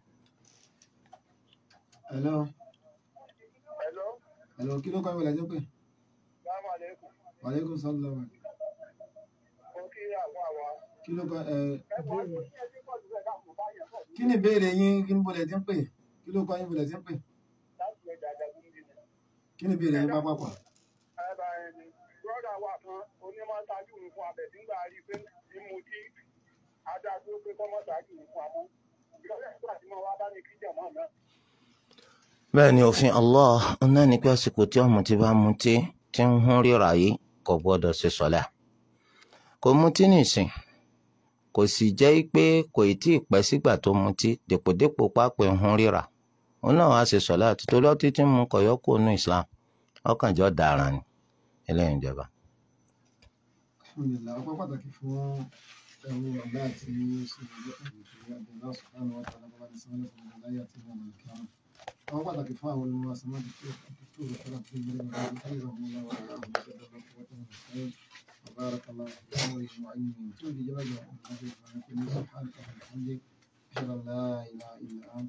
S2: hello
S4: Hello,
S2: hello kí ló kọ́ yín wọlé tí ń pè
S4: Assalamu alaikum.
S2: wàlékún sọlátù lọ́gbà
S4: Mo kí àwọn àwọn
S2: kí ló kọ́ ẹ
S4: ẹ̀gbọ́n mi ní ẹbí pọ̀ síbẹ̀ láàpọ̀ báyọ̀ náà
S2: kí ni ìbéèrè yín kí ni bọ̀lẹ̀ tí ń pè kí ló kọ́ yín wọlé tí ń pè
S4: láti ẹja àjàgún níbi ni.
S2: kí ni ìbéèrè yín pápápá
S4: Ẹ̀bà ẹni, bọ́dà wà kan onímọ̀ ṣáájú mi fún abẹ̀ nígbà rí pé mímu tí adájọ́ pé kọ́mọ̀ ṣáájú mi fún amọ́. Ìrọ̀lẹ́ ìgbà tí mo wá bá ní kíjọ̀ mọ́ náà.
S3: bẹ́ẹ̀ ni òfin Allah náà ní pé àsìkò tí ọmọ ti bá mutí tí ń hún ríra yìí kò gbọ́dọ̀ ṣe sọ̀lá kò mutí nìsín kò sì jẹ́ pé kò ì tí ì pẹ́ sígbà tó mutí dèpòdépò pápẹ́ ń hún ríra òun náà wàá ṣe sọ̀lá àti torí ọtí tí ń mu kọ̀yọ́kù nù Islam ọkàn jọ dàrán ni eléyìí ìjọba.
S2: alhamdulilayi ọpẹ́ pàtàkì fún ẹ̀rù ọ̀gá àti ṣe ìjọ ìpínlẹ̀ abdullahi subhanahu wa ta'ala bàbá ní sọ́wọ́n lẹ́sìn ọ̀gá láyé àti ìwọ̀n ọ̀gá kíámà. àwọn pàtàkì fún àwọn olùmọ̀ àsìmọ́ àti tó tó rẹ̀ fẹ́ràn fún ìgbẹ́rẹ́ bàbá àti káyọ̀ ọ̀hún lọ́wọ́ àwọn ìṣẹ̀dá lọ́wọ́ tó ń sẹ́yìn. وبارك الله في أمره وعلمه وتولي جبل وأمه سبحانك سبحانك وبحمدك أشهد أن لا إله إلا أنت